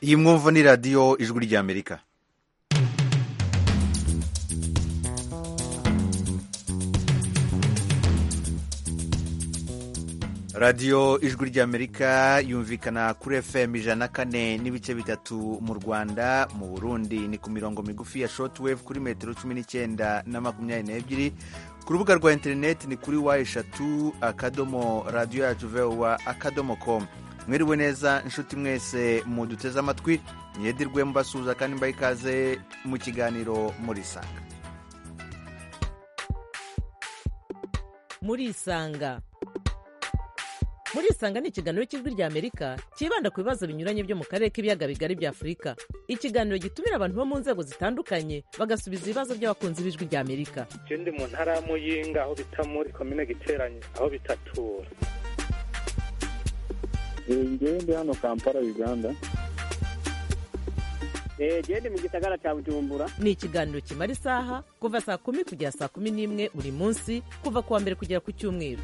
iyi mwumva ni radiyo ijwi ry'amerika radiyo ijwi ry'amerika yumvikana kuri fm ijana na kane n'ibice bitatu mu rwanda mu burundi ni ku mirongo migufi ya shotwave kuri metero cumi n'icyenda na makumyabiri n'ebyiri ku rubuga rwa interineti ni kuri wa eshatu akadomo radiyo yacu vewa akadomo komu mwiriwe neza inshuti mwese muduteze amatwi myedirwe mubasuhuza kandi mbaha ikaze mu kiganiro muri isanga muri isanga muri isanga ni ikiganiro cy'ijwi rya amerika cyibanda ku bibazo binyuranye byo mu karere k'ibiyaga bigari bya afurika ikiganiro gitumira abantu bo mu nzego zitandukanye bagasubiza ibibazo by'abakunzi b'ijwi rya amerika ikindi mu ntara ya muyinga aho bita muri komine giteranye aho bitatura njyewe ndi hano kampala uganda genda mu gisagara cya bujumbura ni ikiganiro kimara isaha kuva saa kumi kugera saa kumi n'imwe buri munsi kuva ku wa mbere kugera ku cyumweru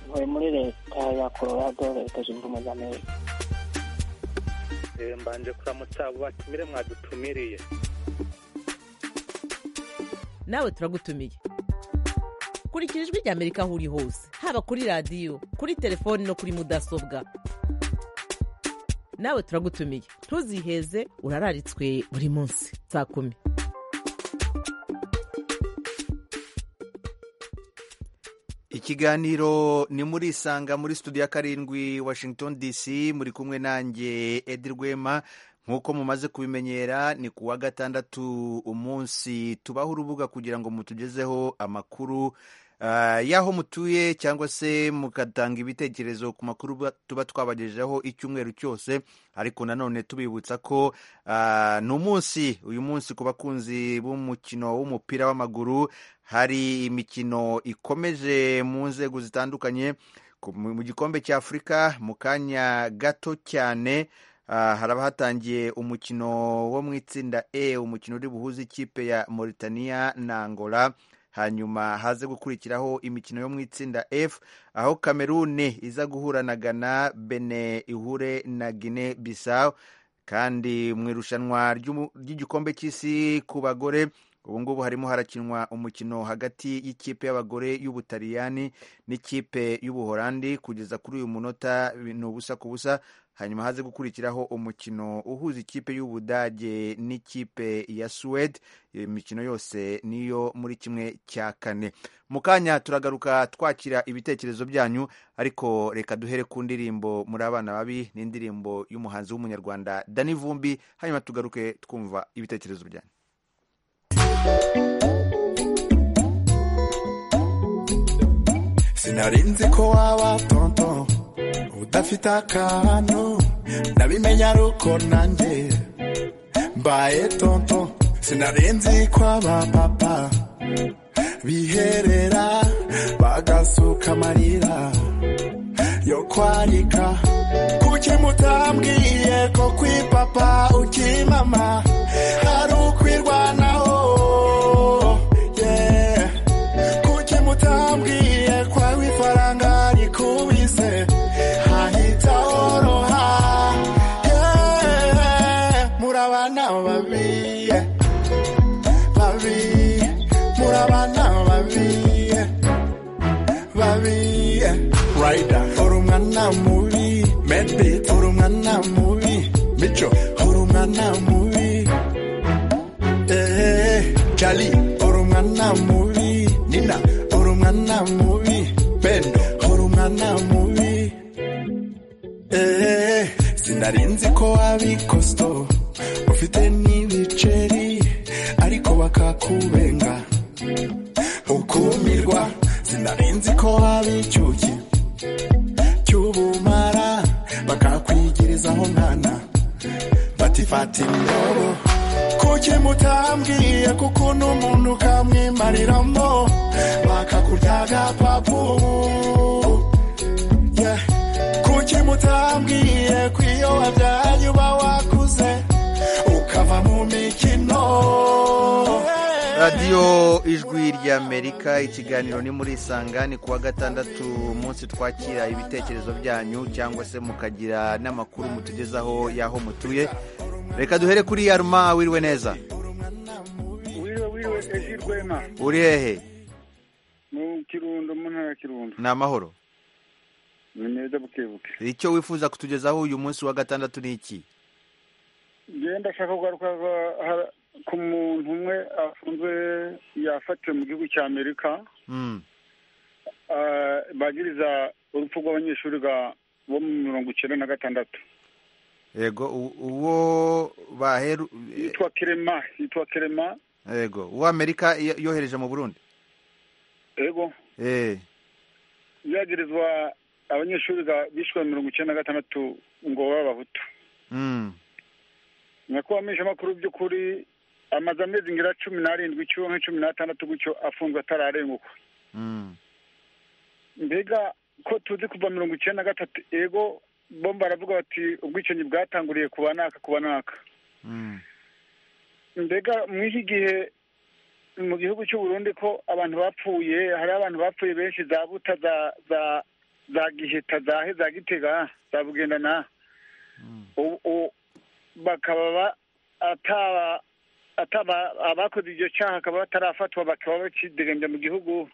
ntuye muri leta ya colorado leta zunze ubumwe za amerika mbanje kuramutsa abo batumire mwadutumiriye nawe turagutumiye kurikira ijwi rya amerika aho uri hose haba kuri radiyo kuri telefoni no kuri mudasobwa nawe turagutumiye ntuziheze urararitswe buri munsi saa kumi ikiganiro ni muri isanga muri studio ya karindwi washington dc muri kumwe nanjye edi rwema nk'uko mumaze kubimenyera ni ku wa gatandatu umunsi tubaho urubuga kugira ngo mutugezeho amakuru ah, y'aho mutuye cyangwa se mugatanga ibitekerezo ku makuru ba- tuba twabagejejeho icyumweru cyose ariko nanone tubibutsa ko ah, ni umunsi uyu munsi ku bakunzi b'umukino w'umupira w'amaguru hari imikino ikomeje mu nzego zitandukanye ku- mu mu gikombe cya afurika mu kanya gato cyane ah, haraba hatangiye umukino wo mu itsinda e umukino uri buhuze ikipe ya mauritania na angola hanyuma haze gukurikiraho imikino yo mu itsinda f aho kameruni iza guhura na ghana bene ihure na guine bisawu kandi mu irushanwa ry'umu- ry'igikombe cy'isi ku bagore ubu ngubu harimo harakinwa umukino hagati y'ikipe y'abagore y'ubutaliyani n'ikipe y'ubuholandi kugeza kuri uyu munota ni ubusa ku busa hanyuma haze gukurikiraho umukino uhuza ikipe y'ubudage n'ikipe ya suwede iyo mikino yose niyo muri kimwe cya kane mu kanya turagaruka twakira ibitekerezo byanyu ariko reka duhere ku ndirimbo muri abana babi n'indirimbo y'umuhanzi w'umunyarwanda dani vumbi hanyuma tugaruke twumva ibitekerezo byanyu sinari nzi ko waba tonto udafite akantu ndabimenye aruko nanjye mbaye tonto sinari nzi ko aba papa biherera bagasuka amarira yo kwarika kuki mutambwiye ko kwi papa uki mama hari ukwirwanaho yeah kuki mutambwiye kwawe ifaranga rikubise hahita horoha yeah. murabana babi yeah. babi murabana babi yeah. babi yeah. rider uri umwana mubi medbit uri umwana mubi mico uri umwana mubi Eh, Charlie, uri umwana mubi. Nina, uri umwana mubi. Ben, uri umwana mubi. Eh, sinari nzi ko abikosto ufite n'ibiceri ariko bakakubenga ukumirwa sinari nzi ko abicyuki cy'ubumara bakakwigirizaho nkana batifata indobo kuki mutambwiye kuko n'umuntu ukamwimariramo bakakurya agapapu Yeah. kuki mutambwiye ko iyo wabyaye uba wakuze ukava mu mikino Yeah. radiyo ijwi ry'amerika ikiganiro ni muri isanga ni kuwa gatandatu umunsi twakira ibitekerezo byanyu cyangwa se mukagira n'amakuru mutugezaho y'aho mutuye reka duhere kuri yaruma wiriwe neza wiriwe wiriwe eji rwema uri hehe mu kirundo mu ntara ya kirundo ni amahoro ni meza bukebuke icyo wifuza kutugezaho uyu munsi wa gatandatu ni iki ngenda ashaka kugaruka ha- ha- ku muntu umwe afunzwe yafatiwe mu gihugu cya amerika Mm, ah, bagiriza urupfu rw'abanyeshuri ga- bo mu mirongo icyenda na gatandatu yego u- uwo baheru eh, yitwa kerema yitwa kerema yego uwo amerika yo- yohereje mu burundi yego eh yagirizwa abanyeshuri ga- bishwe mirongo icyenda na gatandatu ngo babe abahutu mm, nyakuba amakuru by'ukuri amaze amezi ngira cumi n'arindwi cyangwa nka cumi n'atandatu gutyo afunzwe atararenguka mm, mbega ko tuzi kuva mirongo icyenda na gatatu ego bo baravuga bati ubwicanyi bwatanguriye kuba naka kuba naka mm, mbega mu iki gihe mu gihugu cy'u Burundi ko abantu bapfuye hari abantu bapfuye benshi za buta za za za giheta za he za gitega za bugendana U- u- bakaba ba- ataba ataba abakoze ibyo cyaha akaba batarafatwa bakaba bakidegembya mu gihugu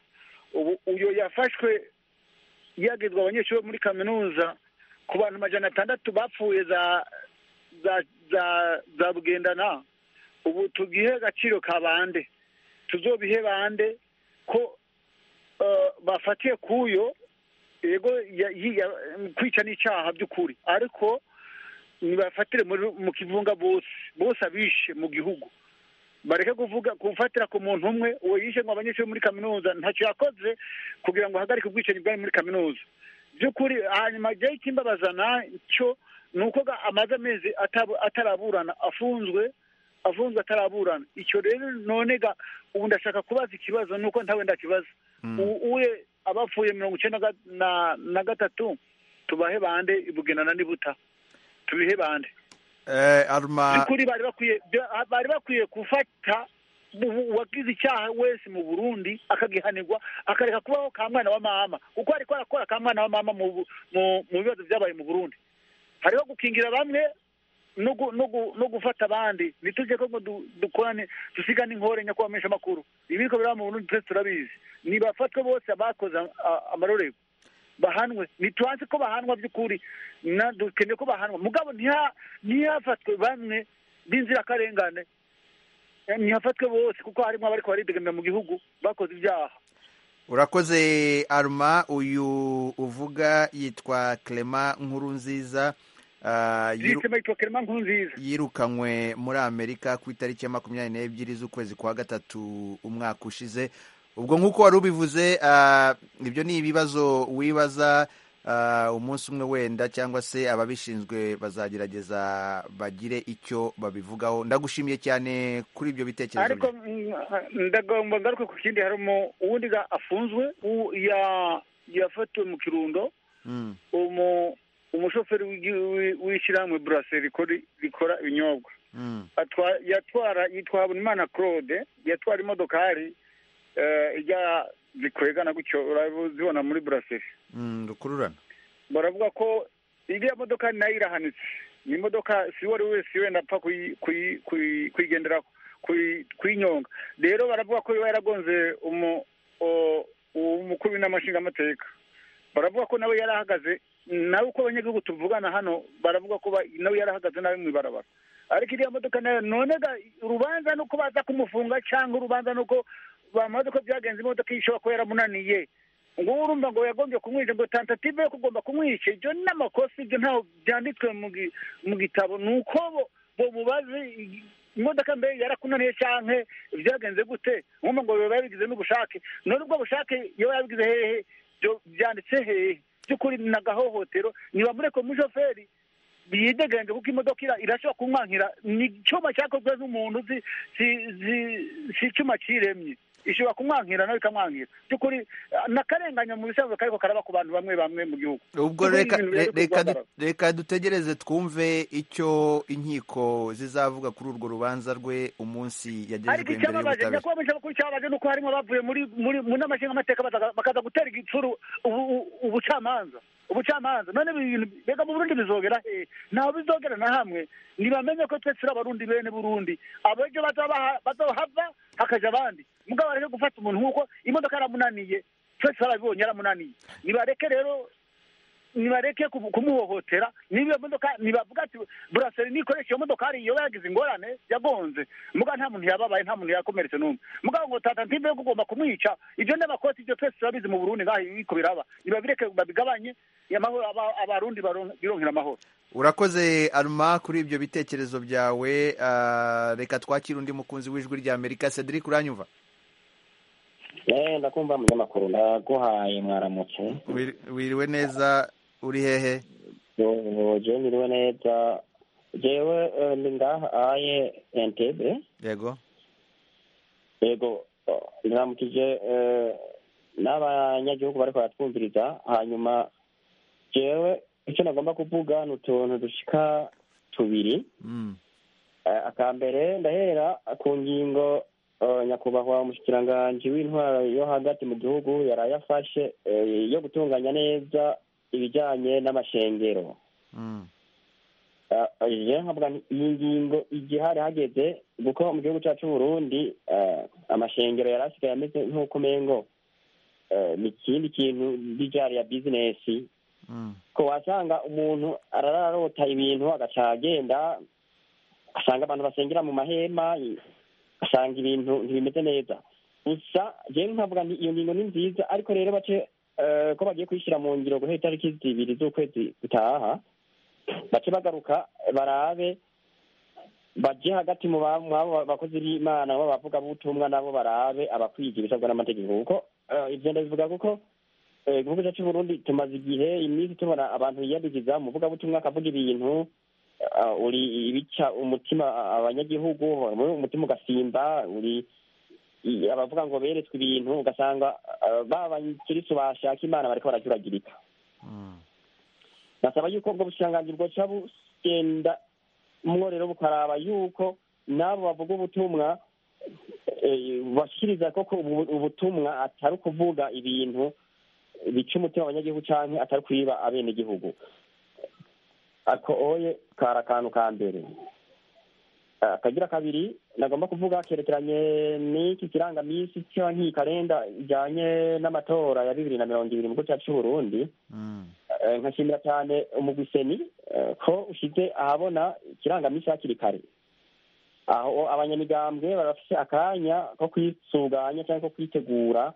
ubu uyu yafashwe yagizwe abanyeshuri bo muri kaminuza ku bantu majana atandatu bapfuye za za za za bugendana ubu tugihe agaciro ka bande tuzobihe bande ko eh, bafatiye kuyo yego ya- yi- ya- kwica n'icyaha by'ukuri ariko nibafatire muri- mu kivunga bose bose abishe mu gihugu bareke kuvuga gufatira ku muntu umwe uwo yishe ngo abanyeshuri muri kaminuza ntacyo yakoze kugira ngo ahagarike ubwicanyi bwari muri kaminuza by'ukuri hanyuma igihe cy'imbabaza nacyo ni uko ga- amaze amezi atab- ataraburana afunzwe afunzwe ataraburana icyo rero none ga ubu ndashaka kubaza ikibazo nuko ntawe ndakibaza U- uwe abapfuye mirongo icyenda na ga- na- na gatatu tubahe bande ibugenana n'ibuta tubihe bande eh arma by'ukuri bari bakwiye bya- bari bakwiye gufata ubu- uwagize icyaha wese mu burundi akagihanirwa akareka kubaho ka mwana wa mama kuko ariko arakora ka mwana wa mama mu bu- mu- mu bibazo byabaye mu burundi hariho gukingira bamwe no gu- no gu- no gufata abandi ntitujye ko ngo du- dukorane dusigane inkore nyakubahamisha amakuru ibi biriko biraba mu burundi twese turabizi nibafatwe bose abakoze a- amarorerwa bahanwe ntitubanze ko bahanwa by'ukuri na- dukeneye ko bahanwa mugabo ntiha ntihafatwe bamwe b'inzirakarengane Eh, ntihafatwe bose kuko harimo abariko baridegamira mu gihugu bakoze ibyaha urakoze arma uyu uvuga yitwa clement nkurunziza ah, yiru- zisema yitwa kerema nkuru nziza yirukanywe muri amerika ku itariki ya makumyabiri n'ebyiri z'ukwezi kwa gatatu umwaka ushize ubwo nk'uko wari ubivuze ah, ibyo ni ibibazo wibaza ah, umunsi umwe wenda cyangwa se ababishinzwe bazagerageza bagire icyo babivugaho ndagushimiye cyane kuri ibyo bitekerezo ariko mm, ndagomba ngaruke ku kindi harimo uwundi ga afunzwe u- ya- yafatiwe mu kirundo byawe. Mm, umu- umushoferi w'igi- w'i- w'ishyirahamwe burase rikora ibinyobwa mm, atwa- yatwara yitwa habonimana claude yatwara imodokari eh, ijya zikwegana gutyo urabibona muri buraseri mm, rukururana baravuga ko iriya modoka nayo irahanitse ni imodoka si uwo ari we wese wenda apfa kuyi- kuyi- kuyi- kuyigenderaho kuyi- kuyinyonga rero baravuga ko iba yaragonze umu- o- umukuru w'inama nshingamateka baravuga ko nawe yarahagaze nawe uko abanyagihugu tuvugana hano baravuga ko ba- nawe yarahagaze nawe mu ibarabara ariko iriya modoka nayo none ga- urubanza ni uko baza kumufunga cyangwa urubanza ni uko bamaze ko byagenze imodoka ishobora kuba yaramunaniye ngo urumva ngo yagombye kumwica ngo tentative yo kugomba kumwica ibyo ni amakosa ibyo ntaho byanditswe mu gi- mu gitabo ni uko bo- bo mubazi i- imodoka mbe yarakunaniye cyangwa byagenze gute nkumva ngo biba yabigize n'ubushake none ubwo bushake yaba yabigize hehe byo- byanditse hehe by'ukuri ni agahohotero niba mureko mushoferi yidegenje kuko imodoka ira- irashobora kunkwankira ni icyuma cyakozwe n'umuntu si si si- si icyuma cyiremye ishobora kumwankira nawe ikamwankira by'ukuri eh, n'akarenganya mu bisanzwe kariko karaba ku bantu bamwe bamwe mu gihugu ubwo Ibyo ni reka ibintu biri re- reka du- kugaragara. reka dutegereze twumve icyo inkiko zizavuga kuri urwo rubanza rwe umunsi ariko yagejejwe imbere icyababaje y'ubutabera nyakubahwa mwisha makuru cyababaje ni uko harimo abavuye muri muri mu nama nshingamateka bazaga- bakaza gutera igicuru ubu- ubu- ubucamanza ubucamanza none ibi bintu mbega mu burundi bizogera he ntawe bizogera na hamwe ntibamenye ko twese turi abarundi bene burundi abejo bazaba- bazahava hakaja abandi mugabo bareke gufata umuntu nk'uko imodoka yaramunaniye twese barabibonye yaramunaniye nibareke rero nibareke kumu- kumuhohotera niba iyo modoka nibavuga ati buraseri nikoresha iyo modoka hari iyo yagize ingorane yagonze muga nta muntu yababaye nta muntu yakomeretse n'umwe mugabo ngo tata ntimbe yo kugomba kumwica ibyo n'abakozi ibyo twese turabizi mu burundi ngaho ibiko biraba nibabireke babigabanye amahoro aba- abarundi baron- bironkera amahoro urakoze aruma kuri ibyo bitekerezo byawe ah, reka twakire undi mukunzi w'ijwi rya amerika cedric uranyumva Eh, ndakumva munyamakuru ndaguhaye mwaramutse Wiri- wiriwe neza uri hehe Yo, jewe miriwe neza jewe eh, ndi ngaha aye entebe yego yego oh, ndiramukije eh, n'abanyagihugu bariko baratwumviriza hanyuma jewe icyo nagomba kuvuga ni utuntu dushika tubiri Mm, Eh, akambere ndahera ku ngingo eh, nyakubahwa umushikiranganji w'intwaro yo hagati mu gihugu yaraye afashe eh, yo gutunganya neza ibijyanye n'amashengero mm, Eh, eh, je nkavuga nti iyi ngingo igihari hageze kuko mu gihugu cyacu Burundi eh, amashengero yari asigaye ameze nk'uko umengo eh, ni ikindi kintu bijari ya bizinesi mm, ko wasanga umuntu arararota ibintu agaca agenda asanga abantu basengera mu mahema i- asanga ibintu ntibimeze neza gusa jewe nkavuga nti iyo ngingo ni nziza ariko rero bace eh, ko bagiye kuyishyira mu ngiro guhera itariki zibiri z'ukwezi gutaha bace bagaruka barabe baje hagati mu ba- mu abo bakozi b'imana bo bavugabutumwa nabo barabe abakwiga ibisabwa n'amategeko kuko eh, ivyo ndabivuga kuko eh, igihugu cyacu Burundi tumaze igihe iminsi tubona abantu yiyadigiza mu vugabutumwa akavuga ibintu eh, uri ibica umutima abanyagihugu mu- umutima ugasimba uri i- abavuga ngo beretswe ibintu ugasanga eh, ba bakirisu bashaka imana bariko barajuragirika mm. nasaba yuko ubwo bushikiranganji bwoca bugenda umworero bukaraba yuko n'abo bavuga ubutumwa eh, bashikiriza koko ubu- ubutumwa atari ukuvuga ibintu bica umutima abanyagihugu canke atari kwiba abenegihugu ako oye kari akantu ka mbere Eh, akagira kabiri nagomba kuvuga kerekeranye n'iki kirangamisi canke iyi kalenda ijanye n'amatora ya bibiri na mirongo ibiri mu gihugu cacu c'uburundi Mm, Eh, nkashimira cyane umugwiseni eh, ko ushize ahabona ikirangamisi hakiri kare aho abanyamigambwe barafise akanya ko kwisuganya cyangwa ko kwitegura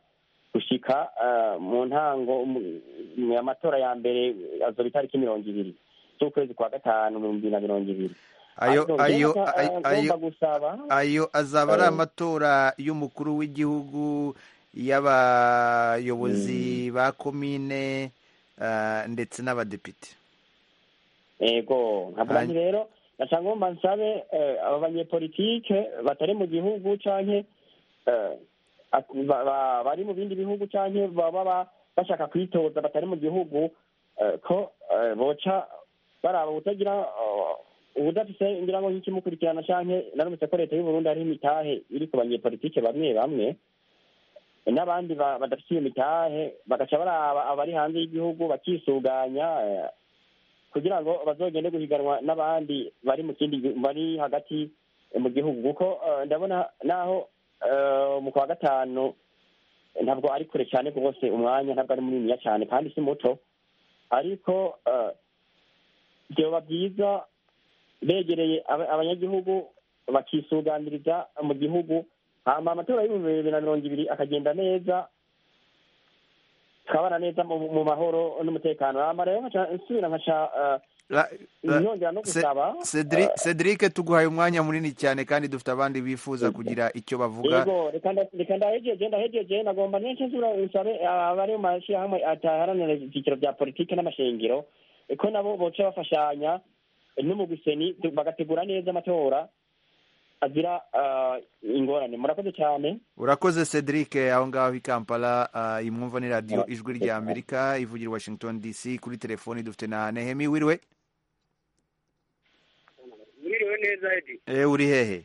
gushika eh, mu ntango mu- mu- amatora ya mbere azoba itariki mirongo ibiri z'ukwezi kwa gatanu ibihumbi bibiri na mirongo ibiri ayo Ariko njyewe ayo nka- ayo- eh, ayo ngomba gusaba ayo azaba ari Eh. amatora y'umukuru w'igihugu y'abayobozi ba komine ah, ndetse n'abadepite ego nkavuga nti Hanyuma- rero naca ngomba nsabe eh, aba banyepolitike batari mu gihugu canke eh, ak- ba- ba- bari mu bindi bihugu canke baba ba- bashaka kwitoza batari mu gihugu eh, ko eh, boca baraba ubutagira eh, ubudafise ngira ngo nk'ikimukurikirana canke narumvise ko leta y'uburundi hariho imitahe iri ku banyepolitike bamwe bamwe n'abandi ba- badafise iyo mitahe bagaca baraba abari hanze y'igihugu bakisuganya eh, kugira ngo bazogende guhiganwa n'abandi bari mu kindi gihu- bari hagati mu gihugu kuko eh, ndabona naho eh, mu kwa gatanu ntabwo ari kure cyane rwose umwanya ntabwo ari muniniya cyane kandi si muto ariko eh, vyoba byiza begereye aba- abanyagihugu bakisuganiriza mu gihugu hama amatora y'ibihumbi bibiri na mirongo ibiri akagenda neza tukabana neza mu mu mahoro n'umutekano hama rero nkaca nsubira nkaca eh, Ra- ra- nongera no Se- gusaba Cedri- Cedric tuguhaye umwanya munini cyane kandi dufite abandi bifuza kugira icyo bavuga yego reka nda- reka ndahejeje ndahejeje nagomba nese nsubira nsabe ah, abari mu mashyirahamwe ataharanira ibyiciro bya politiki n'amashengero ko nabo boca bafashanya n'umugwiseni tu- bagategura neza amatora azira ingorane murakoze cyane urakoze cedric aho ngaho i kampala ah, iyi mwumva ni radiyo ijwi rya amerika ivugira i washington dc kuri telefoni dufite na nehemi wiriwe mwiriwe neza edi Eh, uri hehe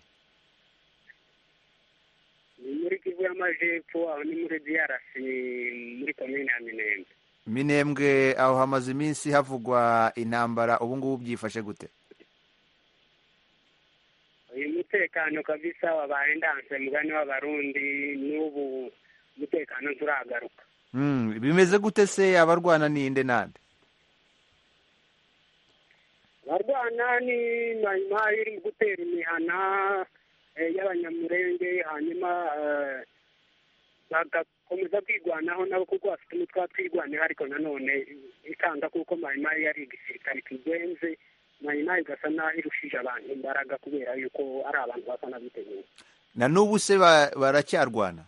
ni muri kivu y'amajepfo aho ni muri diarasi muri komine ya minembwe minembwe aho hamaze iminsi havugwa intambara ubu ngubu byifashe gute uyu mutekano kabisa wabaye ndanse mugani w'abarundi n'ubu umutekano nturagaruka Hmm, bimeze gute se abarwana ninde nande abarwana ni mayimayi iri gutera imihana eh, y'abanyamurenge hanyuma eh, bagakomeza kwigwanaho nabo kuko bafite umutwe wa twigwanira ariko nanone ikanga kuko mayimayi yari igisirikare kigenze mayimayi igasa naho irushije abantu imbaraga kubera yuko ari abantu basa n'abiteguye na n'ubu se ba- baracyarwana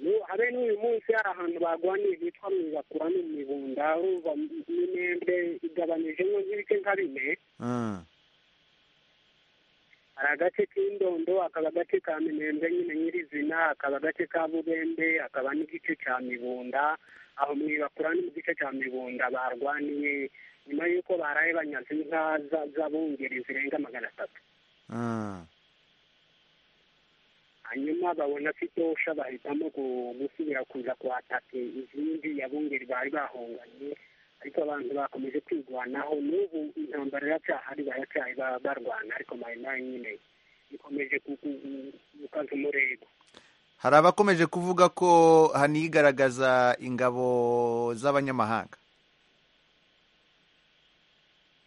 Nu- habe n'uyu munsi hari ahantu bagwaniye hitwa mu ibakura no mu ibunda aho ba- minembwe igabanijemo nk'ibice nka bine Hmm. hari agace k'indondo hakaba agace ka minembwe nyine nyirizina hakaba agace ka bubembe hakaba n'igice cya mibunda aho mu ibakura no mu gice cya mibunda barwaniye nyuma y'uko baraye banyaze inka za- z'abungeri zirenga magana atatu Hmm. hanyuma babona ko itosha bahitamo gu- gusubira kuza kuhataka izindi yabungeri bari bahunganye ariko abantu bakomeje kwirwanaho n'ubu intambara iracyahari baracyari ba- barwana ariko mayinayi nyine ikomeje ku- ku- ku- gukaza umurego hari abakomeje kuvuga ko hanigaragaza ingabo z'abanyamahanga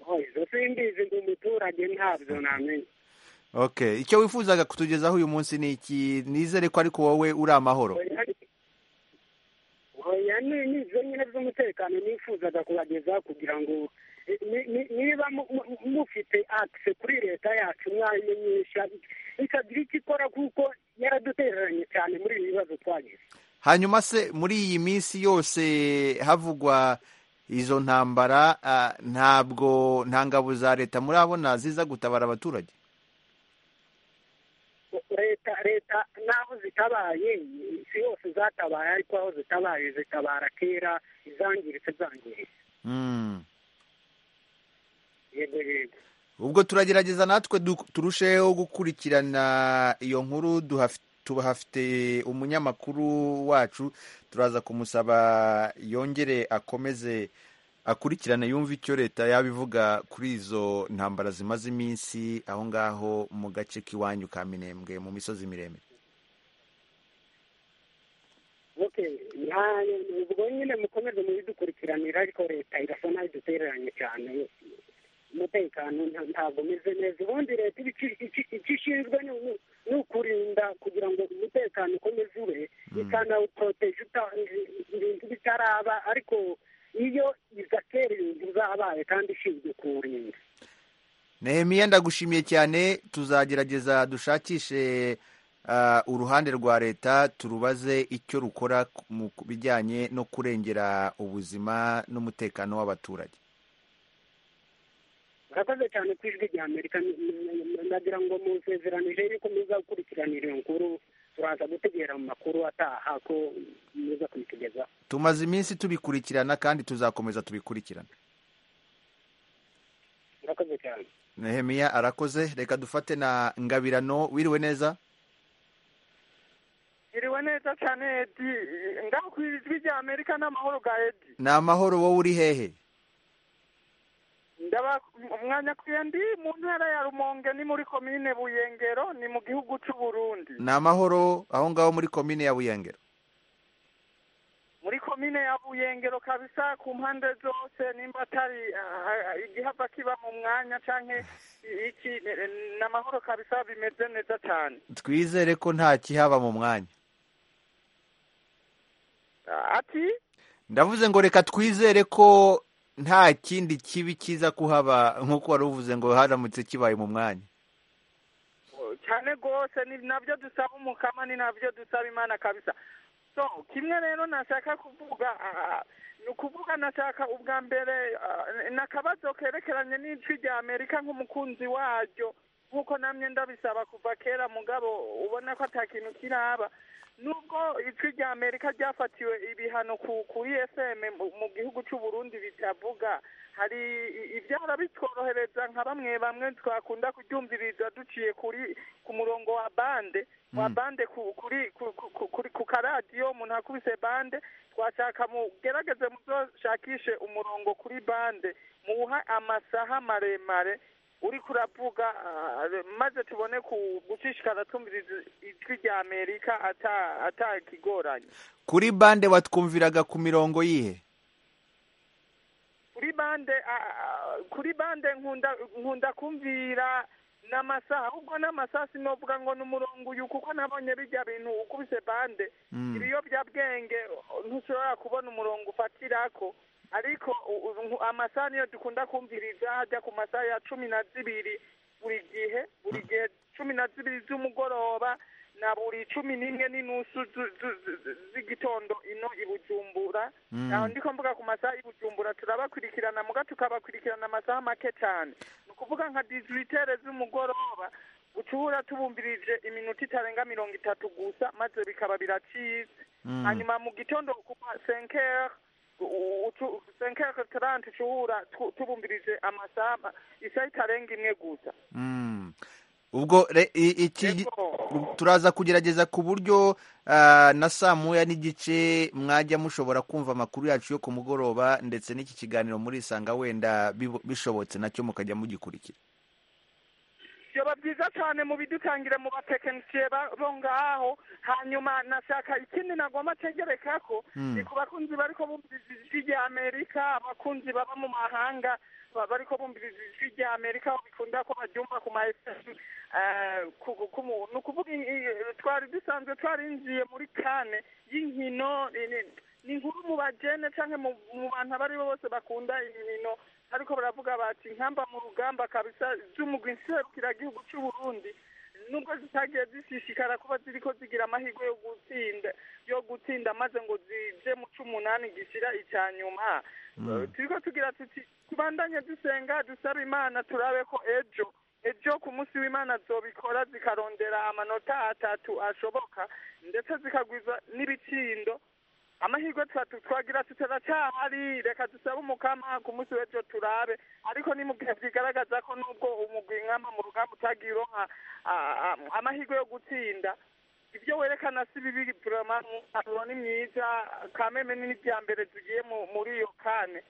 Oh, izo simbizi ngo umuturage ntabyo namenye okay icyo wifuzaga kutugezaho uyu munsi ni iki nizere ko ariko wowe uri amahoro oya ni ni izo nyine z'umutekano nifuzaga kubagezaho kugira ngo ni- ni- ni- niba mu- mu- mufite akise kuri leta yacu mwayimenyesha ikagira icyo ikora kuko yaradutereranye cyane muri ibi bibazo twagize hanyuma se muri iyi minsi yose havugwa izo ntambara ah, ntabwo nta ngabo za leta murabona ziza gutabara abaturage leta leta n'aho zitabaye si hose zatabaye ariko aho zitabaye zitabara kera izangiritse zangiritse Hmm. yego yego ubwo turagerageza natwe du- turusheho gukurikirana iyo nkuru duhaf- tubahafite umunyamakuru wacu turaza kumusaba yongere akomeze akurikirane yumve icyo leta yabivuga kuri izo ntambara zimaze iminsi aho ngaho mu gace k'iwanyu ka minembwe mu misozi miremire okay nta ubwo nyine mukomeze mubidukurikiranira ariko leta irasa naho idutereranye cyane umutekano nta- ntabwo umeze neza ubundi leta iba ici- ici- icyo ishinzwe ni uku- ni ukurinda kugira ngo umutekano ukomeze ube ikanawuporoteje uta- ibintu bitaraba ariko iyo izakera ibintu zabaye kandi ishinzwe kuwurinda nehemiya ndagushimiye cyane tuzagerageza dushakishe ah, uruhande rwa leta turubaze icyo rukora ku- mu bijyanye no kurengera ubuzima n'umutekano w'abaturage murakoze cyane ku ijwi rya amerika ni- ni- ni- ndagira ngo musezeranije yuko muza gukurikiranira iyo nkuru turaza gutegera mu makuru ataha ko muza kuyitugezaho tumaze iminsi tubikurikirana kandi tuzakomeza tubikurikirana murakoze cyane nehemiya arakoze reka dufate na ngabirano wiriwe neza iriwe neza cyane edi ngaho ku ijwi rya amerika n'amahoro ga edi ni amahoro wowe uri hehe ndaba mwanyakuye ndi mu ntara ya rumonge ni muri komine buyengero ni mu gihugu cy'u burundi ni amahoro aho ngaho muri komine ya buyengero muri komine ya buyengero kabisa ku mpande zose nimba atari ah, ah, igihava kiba mu mwanya canke iki eh, ni amahoro kabisa bimeze neza cyane twizere ko nta kihaba mu mwanya Ah, ati ndavuze ngo reka twizere ko nta kindi kibi kiza kuhaba nk'uko wari uvuze ngo haramutse kibaye mu mwanya cyane rwose ni nabyo dusaba umukama ni nabyo dusaba imana kabisa so kimwe rero nashaka kuvuga ah, ni ukuvuga nashaka ubwa mbere ah, ni akabazo kerekeranye n'ijwi rya amerika nk'umukunzi waryo nk'uko namwe ndabisaba kuva kera mugabo ubona ko ata kintu kiraba nubwo ijwi rya amerika ryafatiwe ibihano ku kuri fm mu- mu gihugu cy'u Burundi bitavuga hari i- ibyara bitworohereza nka bamwe bamwe twakunda kuryumviriza duciye kuri ku murongo wa bande wa bande ku- kuri ku- ku- ku- kuri ku karadiyo umuntu akubise bande twashaka mugerageze muzoshakishe umurongo kuri bande muwuha amasaha maremare uri kuravuga ah, maze tubone ku gushishikara twumviriza ijwi rya amerika ata atakigoranye kuri bande watwumviraga ku mirongo yihe kuri bande ah, ah, kuri bande nkunda nkunda kumvira n'amasaha ahubwo n'amasaha sinovuga ngo ni umurongo uyu kuko nabonye bijya bintu ukubise bande ibiyobyabwenge oh, ntushobora kubona umurongo ufatirako ariko u- u- nku- amasaha niyo dukunda kumviriza hajya ku masaha ya cumi na zibiri buri gihe buri gihe cumi na zibiri z'umugoroba na buri cumi n'imwe n'inusu zu- zu- zu- zu- z'igitondo ino i bujumbura Mm. aho ndiko mvuga ku masaha i bujumbura turabakurikirana muga tukabakurikirana amasaha make cyane ni ukuvuga nka dizitere z'umugoroba ucuhura tubumvirije iminota itarenga mirongo itatu gusa maze bikaba biracize Mm. hanyuma mu gitondo kuva senkere senkere tarante ucuhura tu- tubumvirije amasaha ma- isaha itarenga imwe gusa Mm. ubwo re- i- iki Yego. turaza kugerageza ku buryo ah, na saa moya n'igice mwajya mushobora kumva amakuru yacu yo ku mugoroba ndetse n'iki kiganiro murisanga wenda bibo- bishobotse nacyo mukajya mugikurikira byaba byiza cyane mubidutangire mu batekinisiye ba- bo ngaho hanyuma nashaka ikindi nagomba ategereka ko Mm. ni ku bakunzi bariko bumviriza ijwi rya amerika abakunzi baba mu mahanga ba- bariko bumviriza ijwi rya amerika aho bikunda ko baryumva ku ma fm eh, ku- ku- ku mu- ni ukuvuga i- i- twari dusanzwe twarinjiye muri kane y'inkino ni- ni- ni inkuru mu bajene canke mu mu bantu abo ari bo bose bakunda inkino ariko baravuga bati nkamba mu rugamba kabisa z'umugwi nserukiragihugu cy'u Burundi nubwo zitagiye zishishikara kuba ziriko zigira amahirwe yo gutsinda yo gutsinda maze ngo zije mu c'umunani gishira ica nyuma turiko tugira tuti tubandanye dusenga dusaba imana turabe ko ejo ejo ku munsi w'imana zobikora zikarondera amanota atatu ashoboka ndetse zikagwiza n'ibitsindo amahirwe tutatu twagira tutaracyahari reka dusabe umukama ku munsi w'ejo turabe ariko ni mu gihe byigaragaza ko nubwo umugwi nkama mu rugamba utagiye uronka ah, ah, amahirwe yo gutsinda ibyo werekana si bibi burama umusaruro ni mwiza kameme ni n'ibya mbere tugiye mu- muri iyo kane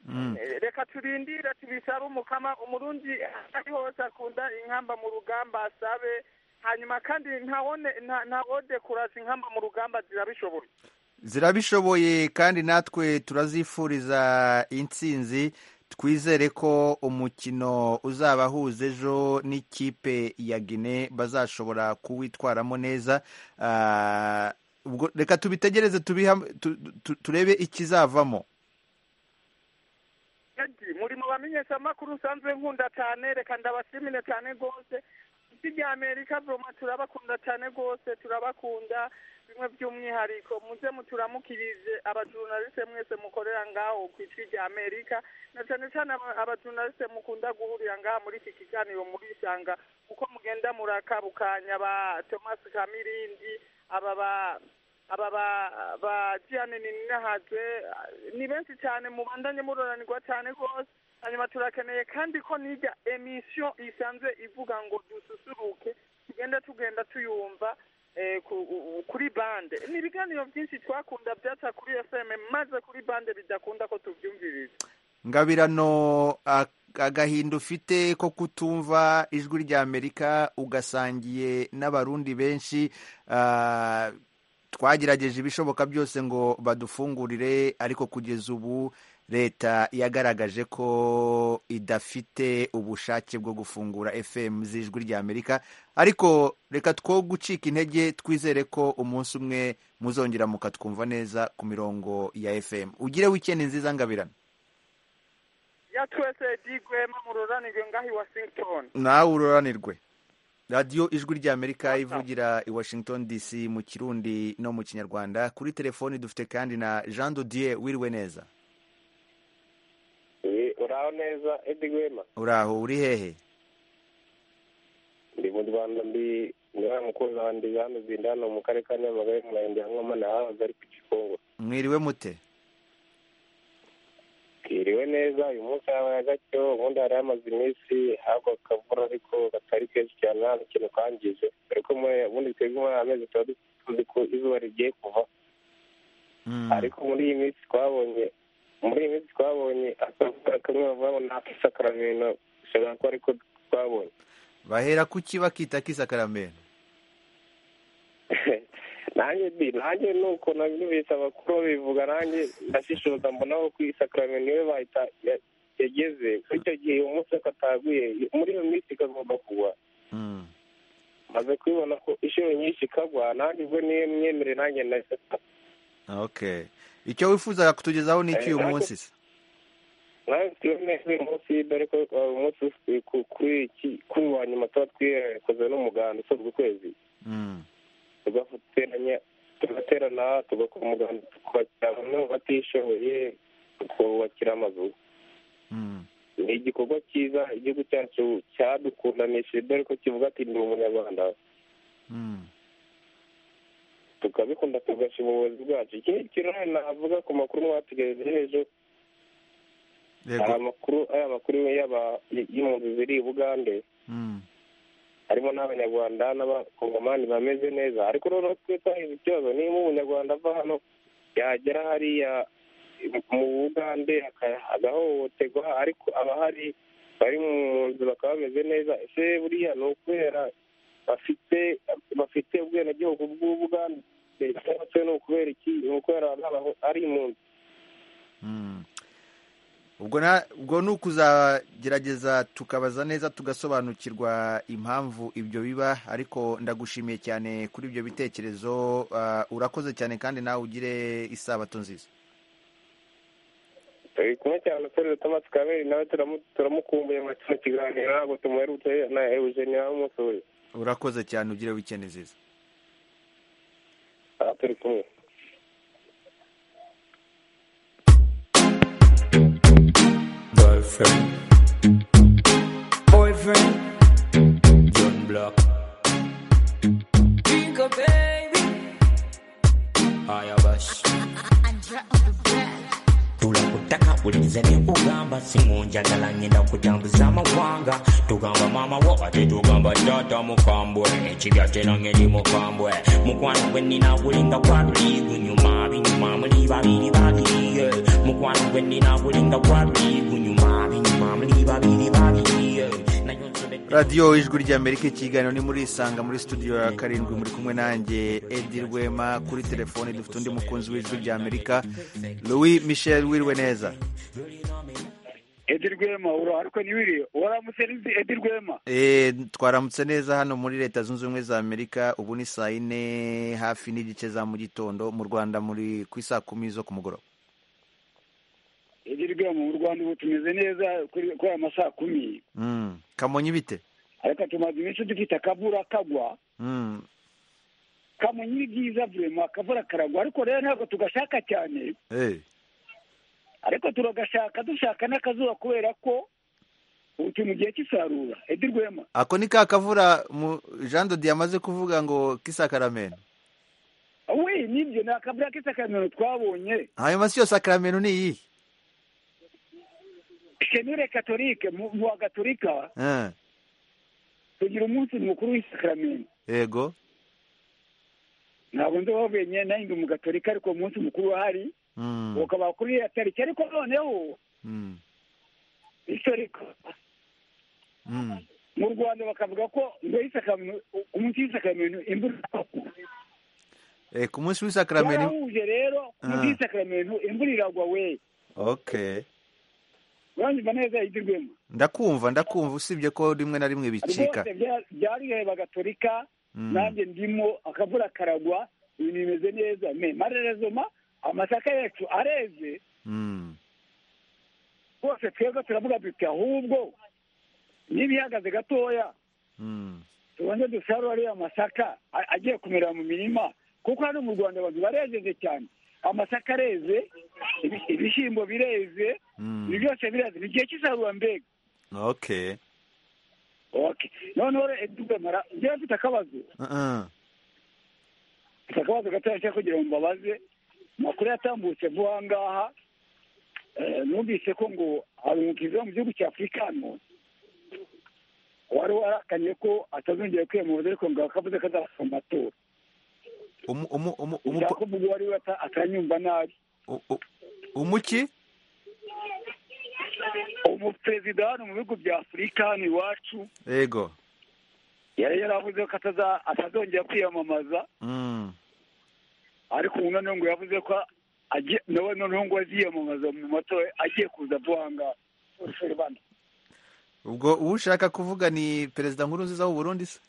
Mm. Eh, reka turindire tubisabe umukama umurundi ari hose akunda inkamba mu rugamba asabe hanyuma kandi ntawone nta- ntawodekuraje inkamba mu rugamba zirabishoboye zirabishoboye kandi natwe turazifuriza intsinzi twizere ko umukino uzaba ahuza ejo n'ikipe ya gine bazashobora kuwitwaramo neza Ah, ubwo reka tubitegereze tubiha- tu- tu- turebe ikizavamo Edi, muri mu bamenyeshamakuru usanzwe nkunda cyane reka ndabashimire cyane rwose isi rya amerika vroma turabakunda cyane rwose turabakunda bimwe by'umwihariko muze muturamukirije abajurnaliste mwese mukorera ngaho ku ijwi rya amerika na cyane cyane aba- abajurnaliste mukunda guhurira ngaha muri iki kiganiro murisanga uko mugenda murakabukanya ba thomas kamirindi aba ba aba ba ba Gianni Ninahazwe ni benshi cyane mubandanye muroranirwa cyane rwose hanyuma turakeneye kandi ko nijya emisiyo isanzwe ivuga ngo dususuruke tugenda tugenda tuyumva eh, ku- u- u- kuri bande ni ibiganiro byinshi twakunda byaca kuri fm maze kuri bande bidakunda ko tubyumviriza ngabirano a- agahinda ufite ko kutumva ijwi rya amerika ugasangiye n'abarundi benshi ah, twagerageje ibishoboka byose ngo badufungurire ariko kugeza ubu leta yagaragaje ko idafite ubushake bwo gufungura fm z'ijwi rya amerika ariko reka two gucika intege twizere ko umunsi umwe muzongera mukatwumva neza ku mirongo ya fm ugire wikendi nziza ngabirano ya twese di gwema muroranirwe ngaho i washington nawe ururanirwe radiyo ijwi ry'amerika ivugira i washington dc mu kirundi no mu kinyarwanda kuri telefoni dufite kandi na jean dodier wiriwe neza uraho neza edi wema uraho uri hehe ndi mu rwanda ndi ngaha mukunzi wanjye jean zindi hano mu karere ka nyamagabe mu murenge wa nkomane ahahagaze ari ku gikongo mwiriwe mute bwiriwe neza uyu munsi habaye gacyo ubundi hari hamaze iminsi hagwa akavura ariko katari kenshi cyane nta kintu kangije ariko ubundi twebwe muri amezi tuba tuzi ko izuba rigiye kuva ariko muri iyi minsi twabonye muri iyi minsi twabonye akavuga kamwe bavuga ngo ni ak'isakaramento bishobora kuba ariko twabonye bahera kuki bakita ak'isakaramento nanjye di nanjye nuko nabibeshya abakuru babivuga nanjye ndashishoza mbona ko ku isakaramento niwe bahita yageze kuri icyo gihe uwo munsi kataguye muri iyo minsi ikagomba kugwa maze kubibona ko inshuro nyinshi ikagwa nanjye ubwo niyo myemere nanjye nahise okay icyo wifuzaga kutugezaho ni iki uyu munsi se nawe neza uyu munsi dore ko uyu munsi kuri wa nyuma tuba twikoze n'umuganda usozwa ukwezi tugateranya tugaterana tugakora umuganda tukubakira bamwe mu batishoboye tukubakira amazu ni igikorwa cyiza igihugu cyacu cyadukundanishije dore ko kivuga ati ndi umunyarwanda tukabikunda tugashima ubuyobozi bwacu ikindi kintu navuga ku makuru mwatugejejeho ejo hari amakuru ari amakuru y'impunzi ziri i bugande harimo n'abanyarwanda n'abakongomani bameze neza ariko noneho twe twahize ikibazo niba umunyarwanda ava hano yagera hariya mu bugande agahohoterwa ariko abahari bari mu nzu bakaba bameze neza ese buriya ni ukubera bafite bafite ubwenegihugu bw'ubugande cyangwa se ni ukubera iki ni ukubera ari impunzi ubwo ni ukuzagerageza tukabaza neza tugasobanukirwa impamvu ibyo biba ariko ndagushimiye cyane kuri ibyo bitekerezo urakoze cyane kandi nawe ugire isabato nziza turi kumwe cyane uturere tomasi kamere nawe turamukumbuye mu kiganiro ntabwo tumuherutse na eugenie wamusuye urakoze cyane ugire wikende nziza turi kumwe Boyfriend. Boyfriend. John Block. Jingle baby. Ayabash. tula kutaka bulize ne ugamba singonjagala ngenda kutambuza amawanga tugamba maama wo ate tugamba taata mukambwe ekibya kyera ngeri mukambwe mukwano gwe nina gulinga kwaluliigunyuma binyuma muli babiri babiriye mukwano gwe nina gulinga kwaluliigunyuma binyuma muli babiri babiriye radiyo ijwi ry'amerika ikiganiro ni muri isanga muri studio ya karindwi muri kumwe nanjye edi rwema kuri telefoni dufite undi mukunzi w'ijwi ry'amerika louis michel wiriwe neza edi rwema urahari ko ntiwiriye waramutse n'izi edi rwema twaramutse neza hano muri leta zunze ubumwe za amerika ubu ni saa yine hafi n'igice za mu gitondo mu rwanda muri ku isaa kumi zo ku mugoroba edi rwema mu rwanda ubu tumeze neza kuri aya masaa kumi kamonyi bite ariko tumaze iminsi dufite akavura kagwa kamonyi ni byiza vurema akavura karagwa ariko rero ntabwo tugashaka cyane ariko turagashaka dushaka n'akazuba kubera ko ubu turi mu gihe cy'isarura edi rwema ako ni ka kavura jean dodi yamaze kuvuga ngo kisakaramento we nibyo ni akavura kisakaramento twabonye hanyuma si yo sakaramento ni iyi shenure katolike mu wa gatolika tugira umunsi mukuru w'isakaramento yego ntabwo nzi aho benyine nanjye ndi umugatolika ariko umunsi mukuru uhari ukaba kuri iriya tariki ariko noneho historiko mu rwanda bakavuga ko umunsi w'isakaramento imvura ku munsi w'isakaramento warahuje rero ku munsi w'isakaramento imvura iragwa we okay uranyumva neza yigirwemo ndakumva ndakumva usibye ko rimwe na rimwe bicika byari biheba gatolika nanjye ndimo akavura karagwa ibintu bimeze neza me marerezoma amasaka yacu areze rwose twebwe turavuga duti ahubwo niba ihagaze gatoya tubanze dusarura ariya masaka a- agiye kumera mu mirima kuko hano mu rwanda abantu barejeje cyane amasaka areze ibi- ibishyimbo bireze ibi byose bireze ni igihe cy'isarura mbega okay okay noneho rero edubemara njyewe mfite akabazo Uh-uh. mfite akabazo gatoya cyangwa kugira ngo mbabaze amakuru yatambutse vuba aha ngaha eh, numvise ko ngo hari umukizi wo mu gihugu cya afurika hano wari warakanye ko atazongera kwiyamamaza ariko ngo akavuze ko azasoma amatora Umu- umu- umu- umu- ushaka kuvuga uwo ari we ata- atanyumva nabi u- u- umuki umuperezida hano mu bihugu bya afurika hano iwacu yego yari yaravuze ko ataza- atazongera kwiyamamaza Mm. ariko umwana ngo yavuze ko agiye- nawe noneho ngo aziyamamaza mu matora agiye kuza vuba aha ngaha Urusoro bana. ubwo uwo ushaka kuvuga ni perezida nkurunziza w'u burundi se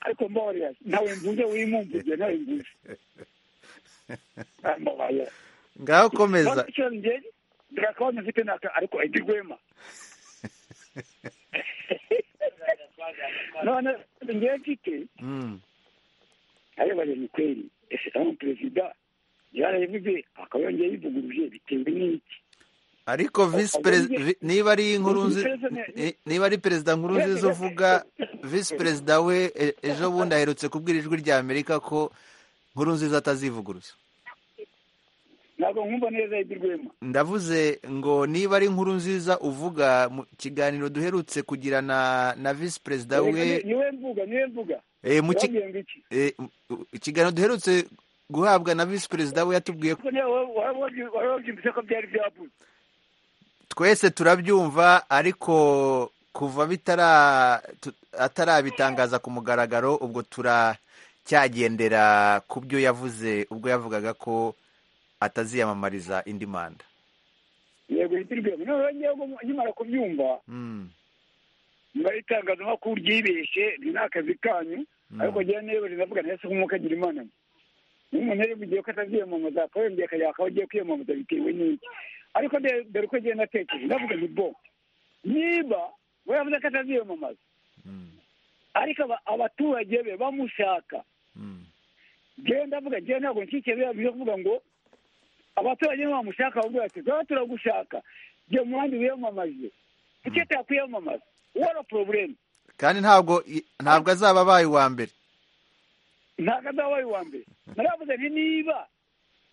ariko mbabarira nawe mvuze wimumvuze nawe mvuze mbabarira ngaho komeza Kandi icyo njye- dore akabazo mfite ni aka- ariko Eddie Rwema none njye mfite Mm. arebanye ni kweri ese aho perezida yarabivuze akaba yongeye bivuguruje bitewe n'iki ariko visi perezida niba ari nkurunziza niba ari perezida nkurunziza uvuga visi perezida we e- ejo bundi aherutse kubwira ijwi rya amerika ko nkurunziza atazivuguruza ntabwo nkumva neza Eddie Rwema ndavuze ngo niba ari nkuru nziza uvuga mu kiganiro duherutse kugira na na visi perezida Reka ni- we niwe mvuga niwe mvuga Eh, mu ki- Wabwiye ngo iki? eh, u- ikiganiro duherutse guhabwa na visi perezida we yatubwiye ko Ariko niwe wa- wa- wa- wari wabyumvise ko byari byabuze twese turabyumva ariko kuva bitara tu- atarabitangaza ku mugaragaro ubwo turacyagendera ku byo yavuze ubwo yavugaga ko ataziyamamariza indi manda yego Eddie Rwema noneho njyewe ngo nkimara kubyumva Mm. mubare itangazamakuru ryibeshye ni n'akazi kanyu ariko njyewe niba rinavuga neza nk'umwuka agira imana mbi. Iyo umuntu yari mugiye ko ataziyamamaza akaba yongeye akajya akaba agiye kwiyamamaza bitewe n'iki ariko de- dore uko agenda atekereje ndavuga nti bo niba we yavuze ko ataziyamamaza ariko aba- abaturage be bamushaka njyewe ndavuga njyewe ntabwo nshyikiye biriya byo kuvuga ngo abaturage be bamushaka bavuga bati tuba turagushaka jya mu bandi wiyamamaze kuki atakwiyamamaza wari poroburemu kandi ntabwo i- ntabwo azaba abaye uwa mbere ntabwo azabaye uwa mbere naravuze nti niba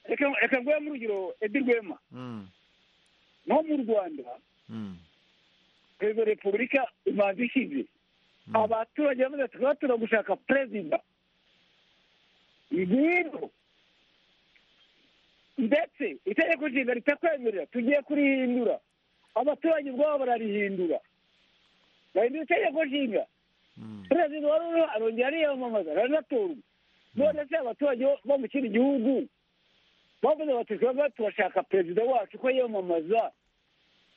reka reka nguhe mu rugero edi rwema Mm. nko mu rwanda Mm. perezida wa repubulika imanza ishize abaturage bamaze tukaba turagushaka perezida ngwino ndetse itegeko nshinga ritakwemerera tugiye kurihindura abaturage ubwabo bararihindura bahindura itegeko nshinga perezida wari uriho arongera ariyamamaza aranatorwa none se abaturage bo- bo mu kindi gihugu bavuze bati twebwe tubashaka perezida wacu ko yiyamamaza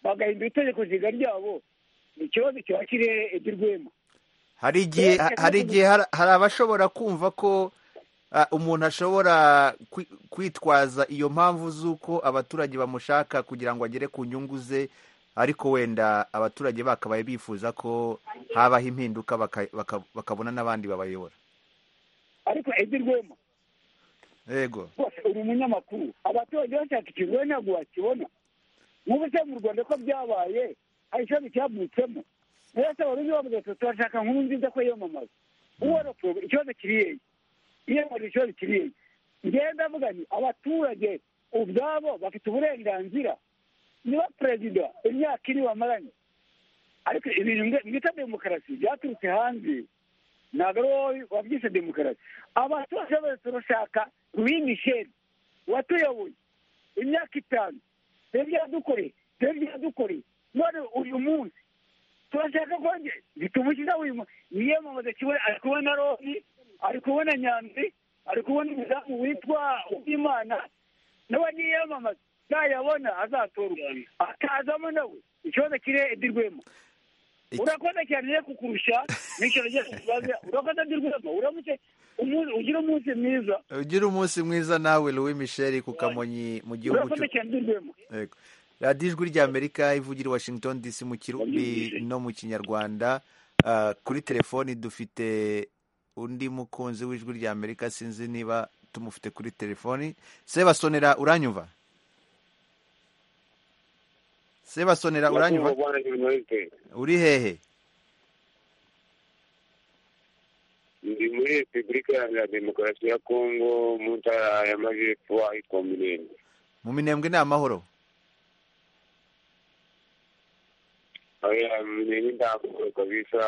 bagahindura itegeko nshinga ryabo ni ikibazo kiba kiri edi rwema hari igihe Reka hari ntabwo- igihe har- hari abashobora kumva ko ah, umuntu ashobora kwi- kwitwaza iyo mpamvu z'uko abaturage bamushaka kugira ngo agere ku nyungu ze ariko wenda abaturage bakabaye bifuza ko habaho impinduka baka- baka- bakabona n'abandi babayobora ariko edi rwema yego rwose uri umunyamakuru abaturage bashaka ikintu wowe ntabwo wakibona nk'ubu se mu rwanda ko byabaye hari ikibazo cyavutsemo rero se wari uzi bavuze ati turashaka nkuru nziza ko yiyamamaza uwara porobe ikibazo kiri yeye iyamamaza ikibazo kiri yeye njyewe ndavuga nti abaturage ubwabo bafite uburenganzira niba perezida imyaka ine bamaranye ariko ibintu mwe- mwita demokarasi byaturutse hanze ntabwo ari wowe wabyise demokarasi abaturage bose turashaka louis michel watuyoboye imyaka itanu twebwe yadukoreye twebwe yadukoreye none uyu munsi turashaka kongera bitumukiza uyu munsi niyamamaza kimwe ari kubona roni ari kubona nyanzi ari kubona umudamu witwa uwimana nawe niyamamaza nayabona azatorwa akazamo nawe ikibazo kiri edi rwema urakoze cyane rero kukurusha n'icyo nagiye kukubaza urakoze edi rwema uramutse umu- ugire umunsi mwiza ugire umunsi mwiza nawe louis michel ku kamonyi mu gihugu urakoze cy'u- cyane edi rwema Yego. radiyo ijwi ry'amerika ivugira i washington dc mu kirundi no mu kinyarwanda Ah, kuri telefoni dufite undi mukunzi w'ijwi rya amerika sinzi niba tumufite kuri telefoni sebasonera uranyumva sebasonera uranyumva uri hehe ndi muri repubulika ya demokarasi ya kongo mu ntara y'amajyepfo ahitwa minembwe mu minembwe ni amahoro oya mmenye ndakora kabisa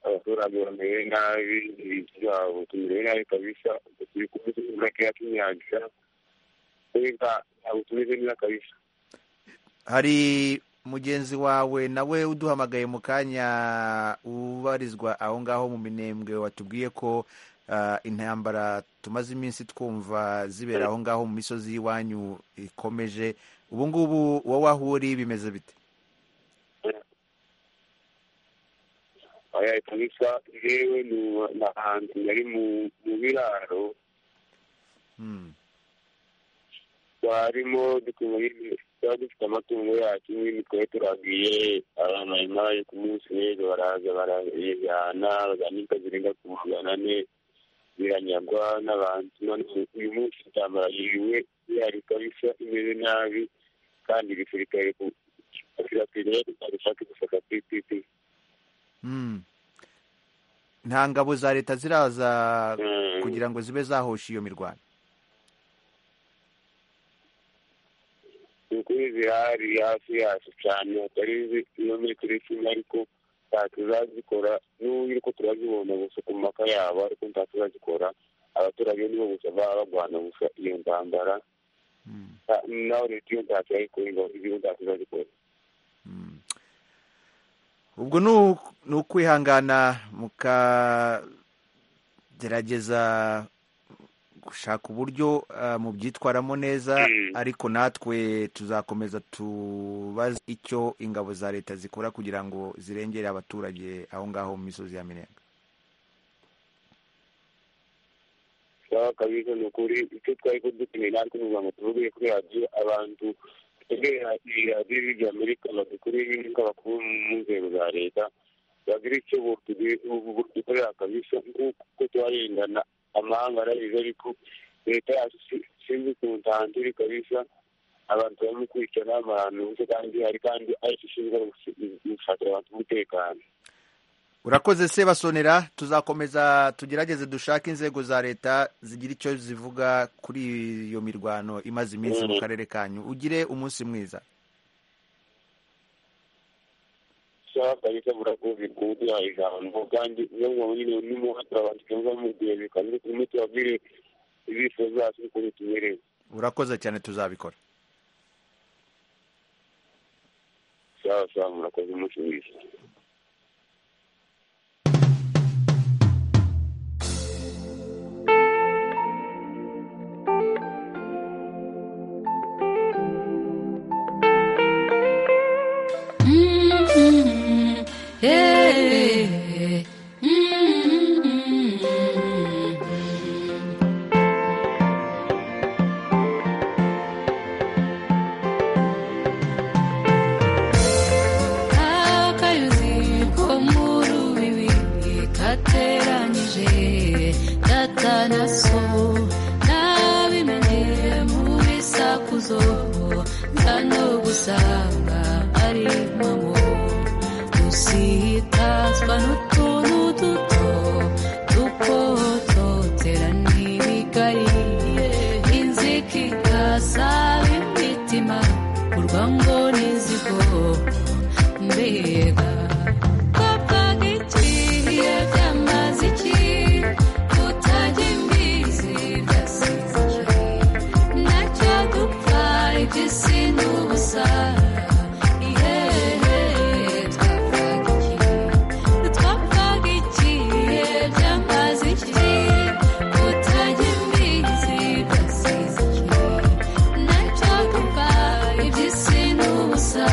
abaturage bamerewe nabi ibintu byabo tumerewe nabi kabisa turi kumeze make ya tunyagira kubera ntabwo tumeze neza kabisa hari mugenzi wawe nawe uduhamagaye mu kanya ubarizwa aho ngaho mu minembwe watubwiye ko ah, intambara tumaze iminsi twumva zibera aho ngaho mu misozi y'iwanyu ikomeje ubu ngubu wowe aho uri bimeze bite oya kabisa yewe nu- ni ahantu yari mu mu biraro twarimo dukuma nyine tuba dufite amatungo yacu nyine twari turagiye abamayimaye ku munsi rero baraza barayijyana bajyana inka zirenga ku magana ane ziranyagwa n'abantu none uyu munsi intambara yiriwe yari kabisa imeze nabi kandi igisirikare ku kirapire gushaka gusaka pipipi Mm. nta ngabo za leta ziraza kugira ngo zibe zahosha iyo mirwano ukuri zihari hafi yacu cyane atari izi kilometero icumi ariko ntatuzazikora n'ubu ariko turazibona gusa ku maka yabo ariko ntatuzazikora abaturage nibo gusa baba barwana gusa iyo ntambara Nta- naho leta iyo ntacyo yayikora ngo igihugu ntatuzazikora ubwo ni u- ni ukwihangana mukagerageza gushaka uburyo ah, mubyitwaramo neza ariko natwe tuzakomeza tubaze icyo ingabo za leta zikora kugira ngo zirengere abaturage aho ngaho mu misozi ya minembwe sawa kabisa ni ukuri icyo twari ko dukeneye natwe kugira ngo tuvuge kuri radiyo abantu twegera iyi radiyo y'irya amerika badukuriye ibintu bakuru mu nzego za leta bagira icyo dukorera kabisa nk'uko twarengana amahanga arabizi ariko leta yacu si- sinzi ukuntu tahantiri kabisa abantu barimo kwicana abantu kandi hari kandi ari ishinzwe gushakira abantu umutekano urakoze se basonera tuzakomeza tugerageze dushake inzego za leta zigira icyo zivuga kuri iyo mirwano imaze iminsi mu Mhm. karere kanyu ugire umunsi mwiza sawa kabisa burakoze kuduha ijambo kandi nubwo nyine nimuha turabandika muba mubwiye bikamwe turimo tubabwire ibifuzo byacu ukuntu tumerewe urakoze cyane tuzabikora sawa sawa murakoze umunsi mwiza akayuzi ko mu rubibi kateranyije data na so nabimenye mu bisakuzo nza no gusanga ari mamo dusitazwa n'utuntu duto dukototera n'ibigari inzika igasaba imitima urwa ngo n'izigo mbega kopfaga ikihe byamaze iki kutajya imbizi byasize iki nacyo dupfa iby'isi ni ubusa ihehe twapfaga iki twapfaga ikihe byamaze iki kutajya imbizi byasize iki nacyo dupfa iby'isi ni ubusa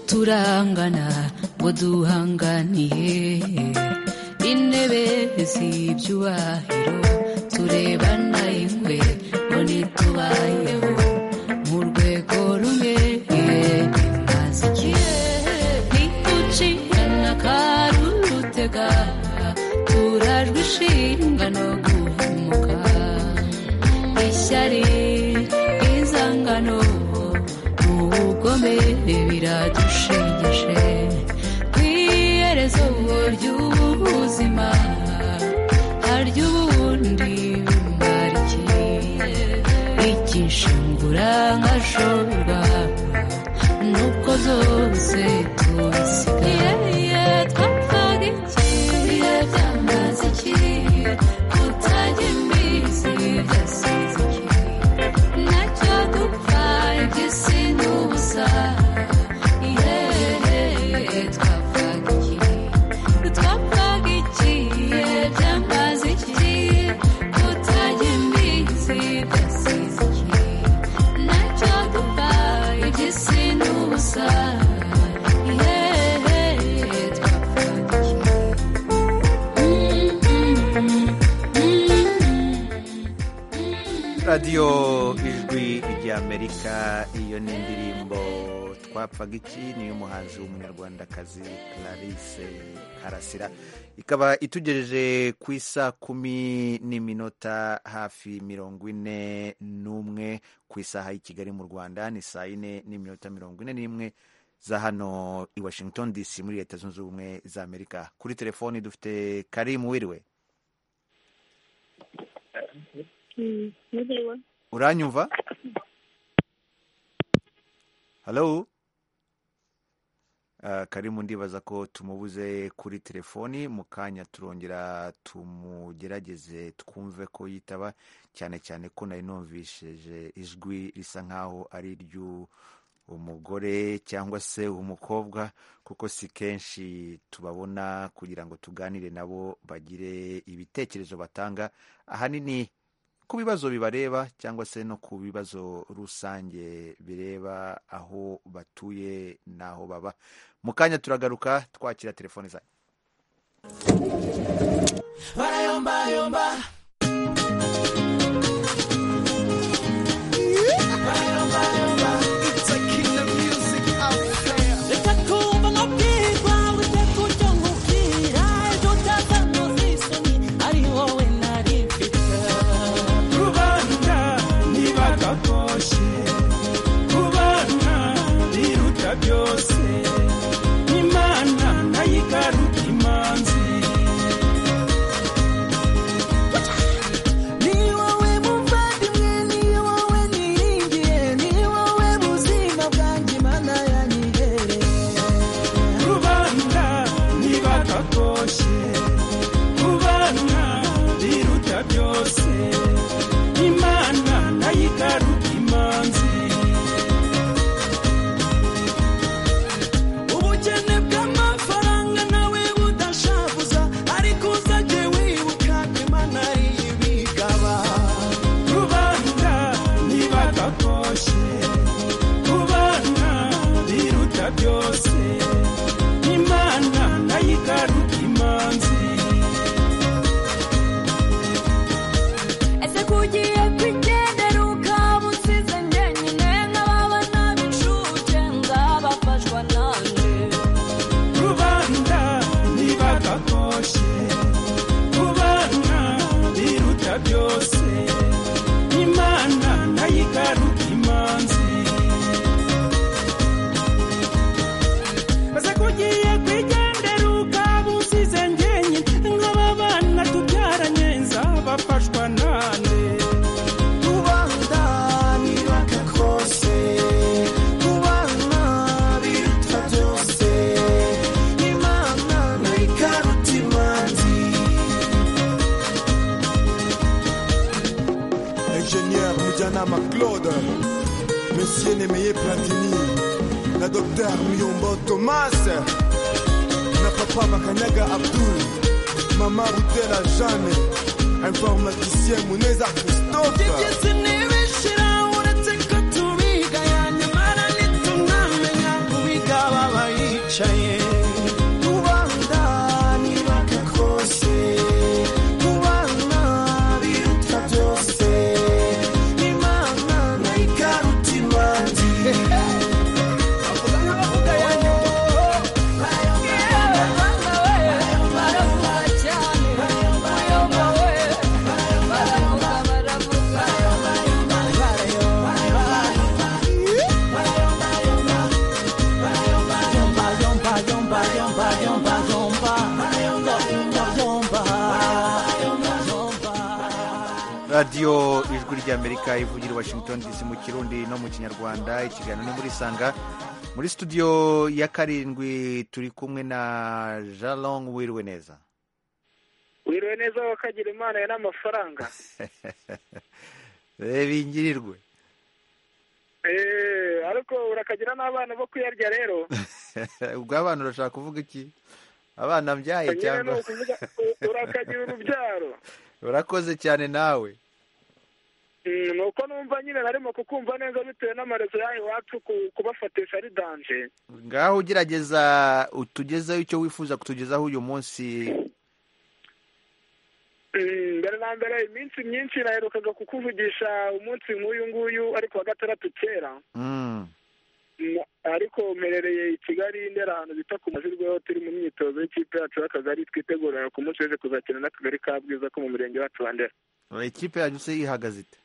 turangana ngo duhanganiye intebe z'ibyubahiro turebana ingwe ngo ntitubayeho mu rwego rumwe mwazikiye ntitucikana karurutega turajwe ishinga no guhumuka ishyari izangano ubugome biradushengeje ku iherezo ry'ubuzima harya ubundi bumara iki igishingura nkashobora nuko zose tubisigaye twapfaga iki bihe byamaze iki kutajya imbizi byasize iki nacyo dupfa igisi n'ubusa ihehe twapfaga iki twapfaga iki bihe byamaze iki kutajya imbizi byasize iki nacyo dupfa igisi n'ubusa ihehe twapfaga iki radiyo ijwi ry'amerika iyo ni indirimbo twapfaga iki ni y'umuhanzi w'umunyarwandakazi clarisse karasira ikaba itugejeje ku isa kumi n'iminota hafi mirongo ine n'umwe ku isaha y'i kigali mu rwanda ni saa yine n'iminota mirongo ine n'imwe za hano i washington dc muri leta zunze ubumwe za amerika kuri telefoni dufite karimu wiriwe Niriwe. uranyumva halo Ah, karimu ndibaza ko tumubuze kuri telefoni mu kanya turongera tumugerageze twumve ko yitaba cyane cyane ko nari numvisheje ijwi risa nkaho ari iryu umugore cyangwa se umukobwa kuko si kenshi tubabona kugira ngo tuganire nabo bagire ibitekerezo batanga ahanini ku bibazo bibareba cyangwa se no ku bibazo rusange bireba aho batuye n'aho baba mu kanya turagaruka twakira telefoni zanyu barayombayomba reka twumve amabwirwa witeka ujya nkubwira ejo utazanoza isoni ari wowe nari mfite kubanza ntibagakoshye kubanza biruta byose imana nayo igaruka imanzi ni wowe muvandimwe ni wowe niringiye ni wowe buzima bwanjye imana yanyihereye kubanza ntibagakoshye kubanza biruta byose imana nayo igaruka imanzi ubukene bw'amafaranga nawe budashavuza ariko uzajye wibuka ko imana ari ibigaba kubanza ntibagakoshye kubanza biruta byose imana nayo igaruka imanzi ese kugiye kwigendera ukaba usize njyenyine nk'ababa n'abincuke ngabafashwa nanjye kubanza ntibagakoshye kubanza biruta byose imana nayo igaruka imanzi maze kugiye kwigendera ukaba usize njyenyine nk'aba bana tubyaranye nzabafashwa nande kubanda nibaka kose kubana biruta byose imana nayo ikaruta imanzi ingénieur mujyanama claude monsieur nemeye platini na dr muyombo thomas na papa makanyaga abdul mama rutera jeanne informaticien muneza christophe sinibishira uretse ko tubiga yanyamara ntitunamenya kubiga babaye radiyo ijwi ry'amerika ivugira i washington dc mu kirundi no mu kinyarwanda ikiganiro ni muri sanga muri studio ya karindwi turi kumwe na jalong wiriwe neza wiriwe neza wakagira imana ya n'amafaranga bingirirwe eee ariko urakagira n'abana bo kuyarya rero ubwo abana urashaka kuvuga iki abana mbyaye cyangwa urakagira urubyaro urakoze cyane nawe nuko numva nyine narimo kukumva neza bitewe n'amarezo yayo iwacu kubafatisha ari danje ngaho ugerageza utugezeho icyo wifuza kutugezaho uyu munsi mbere na mbere iminsi myinshi naherukaga kukuvugisha umunsi nk'uyu nguyu ariko wa gatandatu kera ariko mperereye i kigali ndera ahantu bita ku mazirweho turi mu myitozo y'ikipe yacu y'akagari twitegurira ku munsi wese kuzakina n'akagari ka bwiza ko mu murenge wacu wa ndera ikipe yacu se ihagaze ite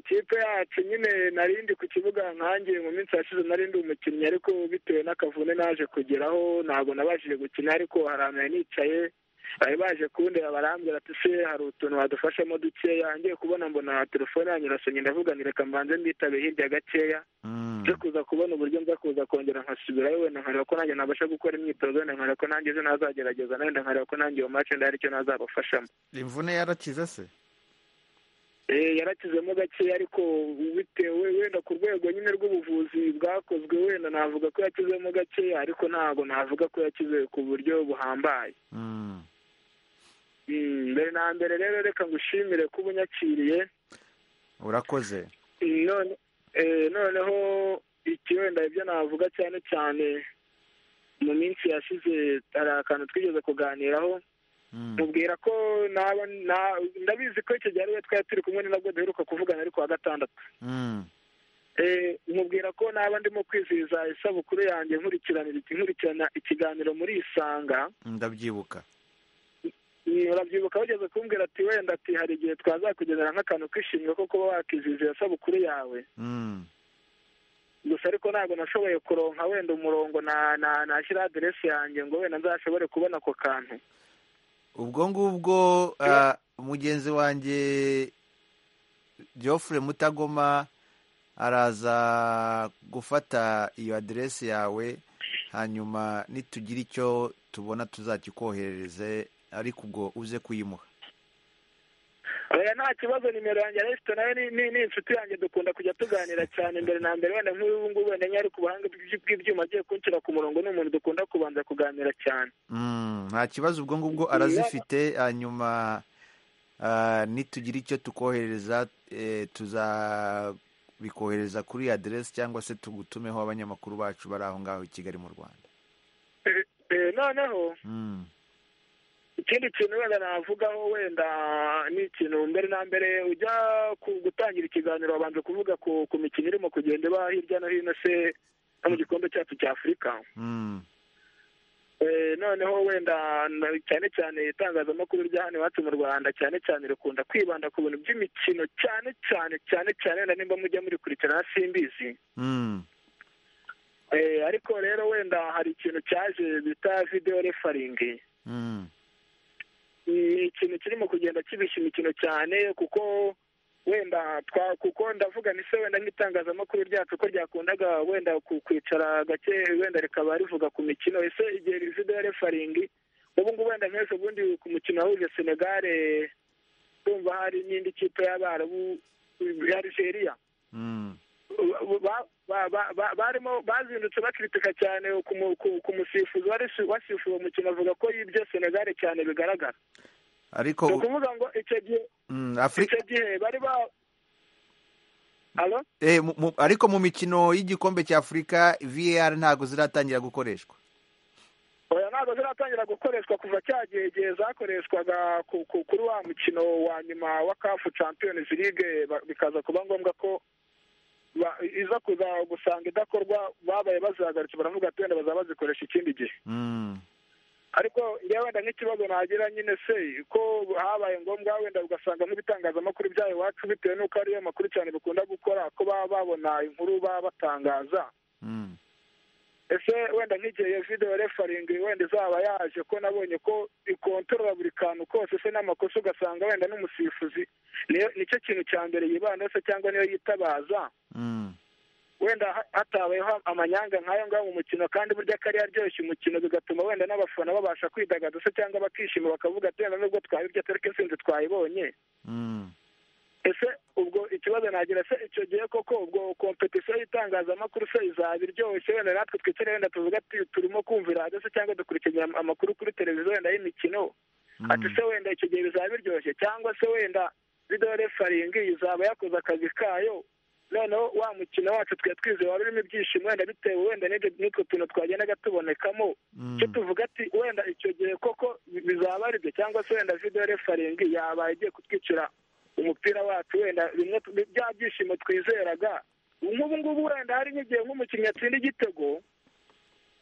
ikipe yacu nyine narindi ku kibuga nkange mu minsi yashize narindi umukinnyi ariko bitewe n'akavune naje kugeraho ntabwo nabashije gukina ariko hari ahantu yari nicaye bari baje kundeba barambwira ati se hari utuntu wadufashamo dukeya ngiye kubona mbona telefone yanyu irasonye ndavuga reka mbanze mbitabe hirya gakeya nje kuza kubona uburyo nza kuza kongera nkasubirayo wenda nkareba ko nanjye nabasha gukora imyitozo wenda nkareba ko nanjye ejo nazagerageza na wenda nkareba ko nanjye iyo mace ndahari icyo nazabafashamo imvune yarakize se yarakizemo gakeya ariko bitewe wenda ku rwego nyine rw'ubuvuzi bwakozwe wenda navuga ko yakizemo gakeya ariko ntabwo navuga ko yakize ku buryo buhambaye mbere na mbere rero reka ngushimire kuba unyakiriye urakoze noneho iki wenda ibyo navuga cyane cyane mu minsi yashize hari akantu twigeze kuganiraho mubwira ko ndabizi ko icyo gihe ariwe twari turi kumwe ni nabwo duheruka kuvugana ariko wa gatandatu mubwira ko naba ndimo kwizihiza isabukuru yanjye nkurikirana ikiganiro muri isanga ndabyibuka urabyibuka wageze kumbwira ati wenda ati hari igihe twazakugenera nk'akantu kishimwe ko kuba wakizihije isabukuru yawe gusa ariko ntabwo nashoboye kuronka wenda umurongo nashyira aderesi yanjye ngo wenda nzashobore kubona ako kantu ubwo ngubwo mugenzi wanjye Geoffrey mutagoma araza gufata iyo aderesi yawe hanyuma nitugira icyo tubona tuzakikoherereze ariko ubwo uze kuyimuha oya nta kibazo nimero yanjye resito nayo ni inshuti yanjye dukunda kujya tuganira cyane mbere na mbere wenda nk'ubu ngubu wenda nyari ku buhanga bw'ibyuma agiye kunshyira ku murongo ni umuntu dukunda kubanza kuganira cyane nta kibazo ubwo ngubwo arazifite hanyuma nitugira icyo tukohereza tuzabikohereza kuri aderesi cyangwa se tugutumeho abanyamakuru bacu bari aho ngaho i kigali mu rwanda noneho ikindi kintu wenda navugaho wenda ni ikintu mbere na mbere ujya gutangira ikiganiro wabanza kuvuga ku mikino irimo kugenda iba hirya no hino se no mu gikombe cyacu cya afurika noneho wenda cyane cyane itangazamakuru rya hano iwacu mu rwanda cyane cyane rikunda kwibanda ku bintu by'imikino cyane cyane cyane cyane wenda nimba mujya murikurikirana simbizi ariko rero wenda hari ikintu cyaje bita videwo refaringi ni ikintu kirimo kugenda kibishya imikino cyane kuko wenda twa kuko ndavuga ni se wenda nk'itangazamakuru ryacu ko ryakundaga wenda kwicara gake wenda rikaba rivuga ku mikino ese igihe rizido ya refaringi ubu ngubu wenda nk'ejo bundi ku mukino wahuje senegare kumva hari n'indi kipe y'abarabu ya algeria barimo bazindutse bakritika cyane ku musifuzi wasifuye umukino avuga ko yibye senegare cyane bigaragara ariko ni ukuvuga ngo icyo gihe icyo gihe bari ba ariko mu mikino y'igikombe cya afurika VAR ntabwo ziratangira gukoreshwa oya ntabwo ziratangira gukoreshwa kuva cya gihe igihe zakoreshwaga kuri wa mukino wa nyuma wa kafu champions league bikaza kuba ngombwa ko iza kuza gusanga idakorwa babaye bazihagaritse baravuga ati wenda bazaba bazikoresha ikindi gihe ariko njyewe wenda nk'ikibazo nagira nyine se ko habaye ngombwa wenda ugasanga nk'ibitangazamakuru byayo iwacu bitewe n'uko ariyo makuru cyane bikunda gukora ko baba babona inkuru baba batangaza ese wenda nk'igihe video refaringi wenda izaba yaje ko nabonye ko ikontorora buri kantu kose se n'amakosa ugasanga wenda n'umusifuzi niyo nicyo kintu cya mbere yibanda se cyangwa niyo yitabaza wenda hatabayeho amanyanga nk'ayo ngayo mu mukino kandi burya kari yaryoshye umukino bigatuma wenda n'abafana babasha kwidagadura se cyangwa bakishima bakavuga ati wenda nubwo twabibye atari ko intsinzi twayibonye ese ubwo ikibazo nagira se icyo gihe koko ubwo kompetisiyo y'itangazamakuru se izaba iryoshye wenda natwe twicare wenda tuvuga ati turimo kumvira radiyo se cyangwa dukurikirana amakuru kuri televiziyo wenda y'imikino ati se wenda icyo gihe bizaba biryoshye cyangwa se wenda video refaringi izaba yakoze akazi kayo noneho wa mukino wacu twari twizeye wari urimo ibyishimo wenda bitewe wenda n'utwo tuntu twagendaga tubonekamo cyo tuvuga ati wenda icyo gihe koko bizaba aribyo cyangwa se wenda video refaringi yabaye igiye kutwicira umupira wacu wenda bimwe bya byishimo twizeraga nk'ubu ngubu wenda hari nk'igihe nk'umukinnyi atsinda igitego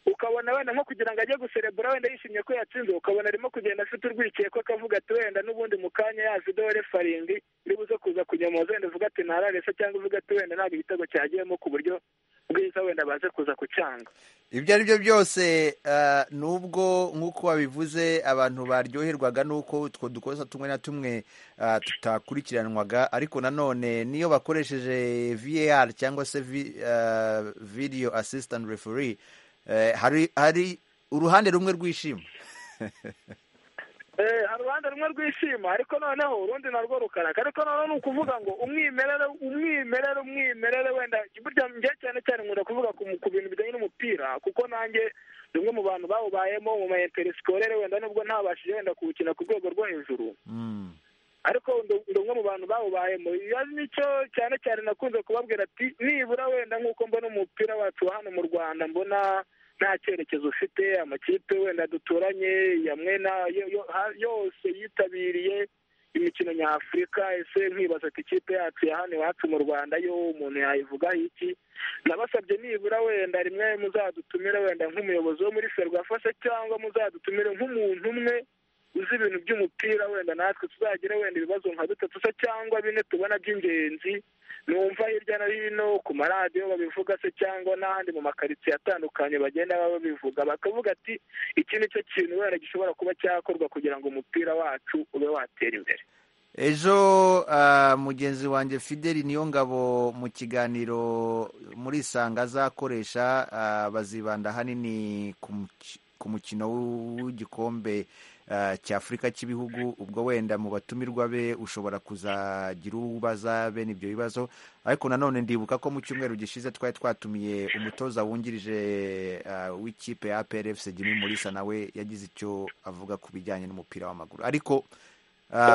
ukabona wenda nko kugira ngo ajye guserebura wenda yishimye ko yatsinze ukabona arimo kugenda afite urwikiye ko akavuga ati wenda n'ubundi mu kanya yazi dore faringi iri buze kuza kunyomoza wenda uvuga ati ntararese cyangwa uvuga ati wenda ntabwo igitego cyagiyemo ku buryo bwiza wenda baze kuza kucyanga ibyo ari byo byose nubwo nk'uko wabivuze abantu baryoherwaga n'uko utwo dukosa tumwe na tumwe tutakurikiranwaga ariko nanone niyo bakoresheje VAR cyangwa se video assistant referee hari hari uruhande rumwe rwishima hari uruhande rumwe rwishima ariko noneho urundi narwo rukaraka ariko noneho ni ukuvuga ngo umwimerere umwimerere umwimerere wenda burya njye cyane cyane nkunda kuvuga ku bintu bijyanye n'umupira kuko nanjye bimwe mu bantu bawubayemo mu ma interisikore wenda nubwo ntabashije wenda kuwukina ku rwego rwo hejuru ariko ndi umwe mu bantu bawubayemo iyo nicyo cyane cyane nakunze kubabwira ati nibura wenda nk'uko mbona umupira wacu wa hano mu rwanda mbona nta cyerekezo ufite amakipe wenda duturanye ya mwena yose yitabiriye imikino nyafurika ese nkibaza ati ikipe yacu ya hano iwacu mu rwanda yo umuntu yayivugaho iki nabasabye nibura wenda rimwe muzadutumire wenda nk'umuyobozi wo muri ferwafa se cyangwa muzadutumire nk'umuntu umwe uzi ibintu by'umupira wenda natwe tuzagira wenda ibibazo nka bitatu se cyangwa bine tubona by'ingenzi numva hirya no hino ku maradiyo babivuga se cyangwa n'ahandi mu makaritsiye atandukanye bagenda baba babivuga bakavuga ati iki ni cyo kintu wenda gishobora kuba cyakorwa kugira ngo umupira wacu ube watera imbere ejo mugenzi wanjye fideli niyo ngabo mu kiganiro muri isanga azakoresha bazibanda ahanini ku mukino w'igikombe cy'afurika cy'ibihugu ubwo wenda mu batumirwa be ushobora kuzagira ubaza bene ibyo bibazo ariko nanone ndibuka ko mu cyumweru gishize twari twatumiye umutoza wungirije w'ikipe ya APRFC Jimmy Mulisa nawe yagize icyo avuga ku bijyanye n'umupira w'amaguru ariko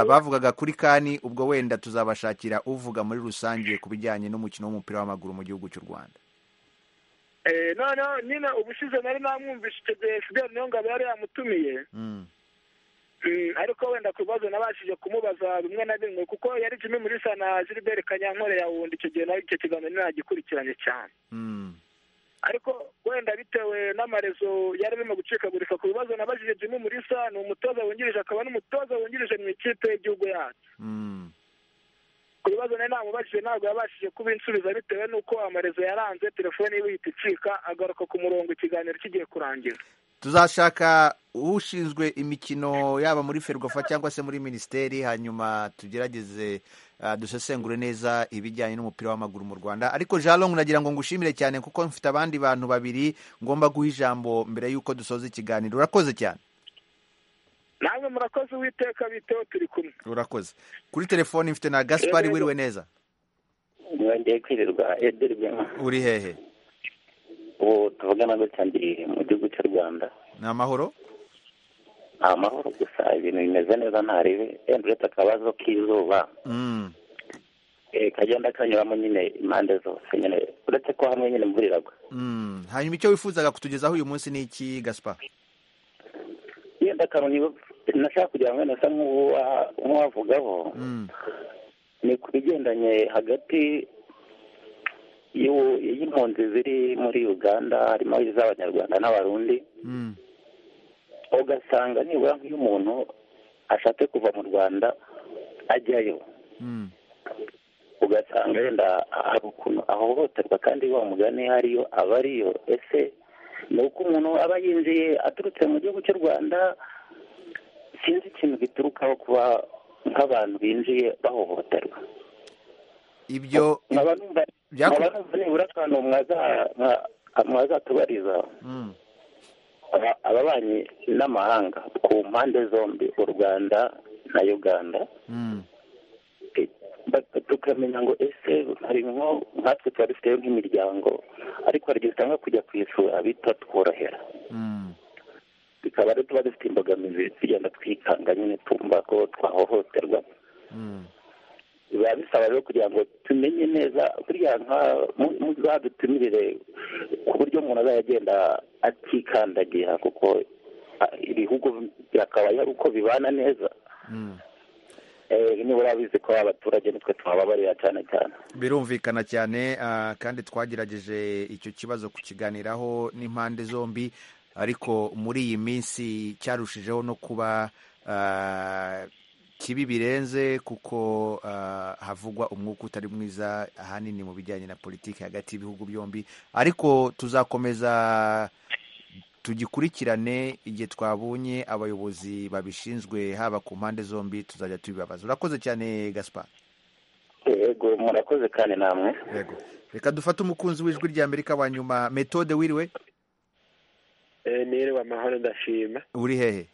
bavugaga kuri kani ubwo wenda tuzabashakira uvuga muri rusange ku bijyanye n'umukino w'umupira w'amaguru mu gihugu cy'u Rwanda noneho nyine ubushize nari namwumvishe icyo gihe Fidel Niyongabo yari yamutumiye ariko wenda ku bibazo nabashije kumubaza bimwe na bimwe kuko yari jimwe muri sana Gilbert kanyankore yawundi icyo gihe nawe icyo kiganiro ntagikurikiranye cyane ariko wenda bitewe n'amarezo yari arimo gucikagurika ku bibazo nabajije jimwe muri sa ni umutoza wungirije akaba n'umutoza wungirije mu ikipe y'igihugu yacu ku bibazo nari namubajije ntabwo yabashije kubinsubiza bitewe n'uko amarezo yaranze telefone ye ihita icika agaruka ku murongo ikiganiro kigiye kurangira tuzashaka ushinzwe imikino yaba muri ferwafa cyangwa se muri minisiteri hanyuma tugerageze dusesengure neza ibijyanye n'umupira w'amaguru mu rwanda ariko jean long nagira ngo ngushimire cyane kuko mfite abandi bantu babiri ngomba guha ijambo mbere y'uko dusoza ikiganiro urakoze cyane namwe murakoze uwiteka biteho turi kumwe urakoze kuri telefoni mfite na gaspari wiriwe neza uri hehe ubu tuvugana gutya ndi mu gihugu cy'u rwanda ni amahoro ni amahoro gusa ibintu bimeze neza ntarebe wenda uretse akabazo k'izuba kagenda kanyuramo nyine impande zose nyine uretse ko hamwe nyine imvura iragwa hanyuma icyo wifuzaga kutugezaho uyu munsi ni iki gaspa wenda akantu nashaka kugira ngo nasa nk'uwavugaho ni ku bigendanye hagati y'impunzi ziri muri uganda harimo iz'abanyarwanda n'abarundi ugasanga nibura nk'iyo umuntu ashatse kuva mu rwanda ajyayo ugasanga wenda hari ukuntu ahohoterwa kandi wa mugani hariyo aba ariyo ese ni uko umuntu aba yinjiye aturutse mu gihugu cy'u rwanda sinzi ikintu giturukaho kuba nk'abantu binjiye bahohoterwa ibyo nkaba numva nkaba numva nibura akantu mwazatubariza ababanyi n'amahanga ku mpande zombi u rwanda na uganda tukamenya ngo ese hari nko nkatwe tuba dufiteyo nk'imiryango ariko hari igihe usanga kujya ku isura bitatworohera bikaba rero tuba dufite imbogamizi tugenda twikanga nyine tumva ko twahohoterwa biba bisaba rero kugira ngo tumenye neza buriya nka muzadutumirire ku buryo umuntu azajya agenda atikandagira kuko ibihugu byakabaye uko bibana neza nibura bizi ko abaturage nitwe tuhababarira cyane cyane birumvikana cyane kandi twagerageje icyo kibazo kukiganiraho n'impande zombi ariko muri iyi minsi cyarushijeho no kuba kibi birenze kuko havugwa umwuka utari mwiza ahanini mu bijyanye na politiki hagati y'ibihugu byombi ariko tuzakomeza tugikurikirane igihe twabonye abayobozi babishinzwe haba ku mpande zombi tuzajya tubibabaza urakoze cyane gaspar yego murakoze kandi namwe yego reka dufate umukunzi w'ijwi rya amerika wa nyuma metode wiriwe niriwe amahoro ndashima uri hehe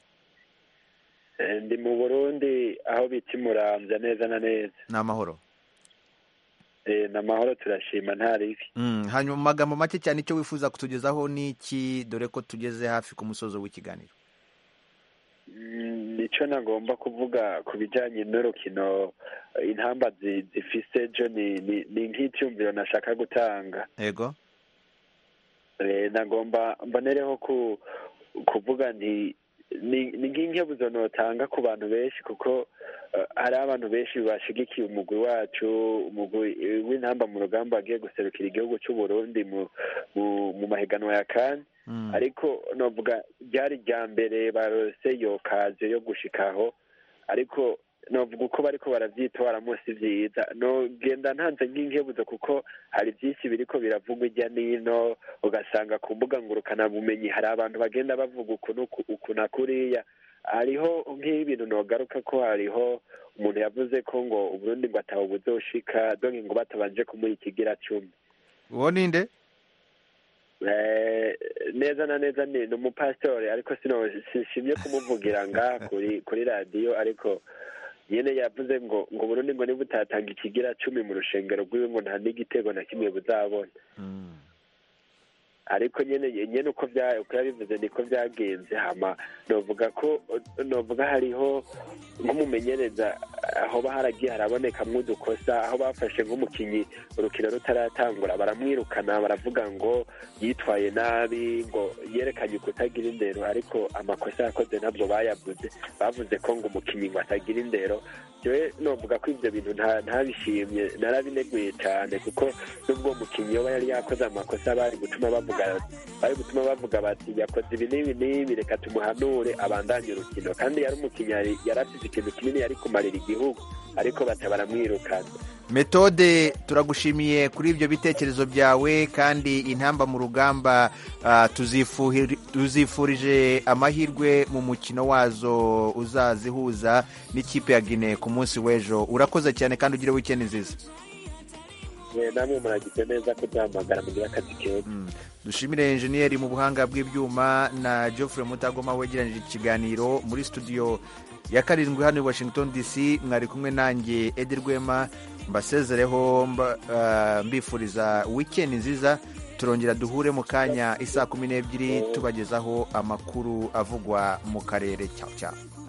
ndi mu burundi aho bita imuramvya neza na neza ni amahoro ni amahoro turashima nta ribi hanyuma magambo make cyane icyo wifuza kutugezaho ni iki dore ko tugeze hafi ku musozo w'ikiganiro nicyo nagomba kuvuga ku bijyanye n'urukino intamba zifise jo ni nk'icyumviro nashaka gutanga yego nagomba mbonereho kuvuga nti ni nk'inkebuzo notanga ku bantu benshi kuko hari abantu benshi bashigikiye umugwi wacu umugwi w'intamba mu rugamba wagiye guserukira igihugu cy'u Burundi mu mahiganwa ya kane ariko navuga byari irya mbere barose iyo kaze yo gushikaho ariko navuga uko bariko barabyitwara munsi byiza nogenda ntanze nk'inkebuzo kuko hari byinshi biriko biravugwa ijya n'ino ugasanga ku mbuga ngurukanabumenyi hari abantu bagenda bavuga uku na kuriya hariho nk'ibintu nogaruka ko hariho umuntu yavuze ko ngo uburundi ngo atawubuzoshika donke ngo batabanje kumuha ikigira cumi uwo ninde neza na neza ni umupasitori ariko sishimye kumuvugira nga kuri radiyo ariko nyine yavuze ngo ngo Burundi ngo niba utatanga ikigira cumi mu rushengero rw'iwe ngo nta n'igitego na kimwe buzabona ariko nyine nyine uko yabivuze niko byagenze hama novuga ko novuga hariho nk'umumenyereza hoba haragiye harabonekamo udukosa aho bafashe nk'umukinnyi urukino rutaratangura baramwirukana baravuga ngo yitwaye nabi ngo yerekanye kutagira indero ariko amakosa yakoze ntabwo bayavuze bavuze ko ngo umukinnyi ngo atagira indero yewe novuga ko ibyo bintu ntabishimye narabineguye cyane kuko n'ubwo mukinnyi we yari yakoze amakosa bari gutuma bavuga bari gutuma bavuga bati yakoze ibi n'ibi n'ibi reka tumuhanure abandanye urukino kandi yari umukinnyi yari afite ikintu kinini yari kumarira igihugu ariko batabaramwirukana metode turagushimiye kuri ibyo bitekerezo byawe kandi intamba mu rugamba tuzifurije amahirwe mu mukino wazo uzazihuza n'ikipe ya gine ku munsi w'ejo urakoze cyane kandi ugire wikeni nziza namwe muragize neza ko duhamagara mugira akazi keza dushimire enjeniyeri mu buhanga bw'ibyuma na geoffrey mutagoma wegeranije ikiganiro muri studio ya karindwi hano i washington dc mwari kumwe nanjye edi rwema mbasezereho mbifuriza wikendi nziza turongera duhure mu kanya isaa kumi n'ebyiri tubagezaho amakuru avugwa mu karere cyangwa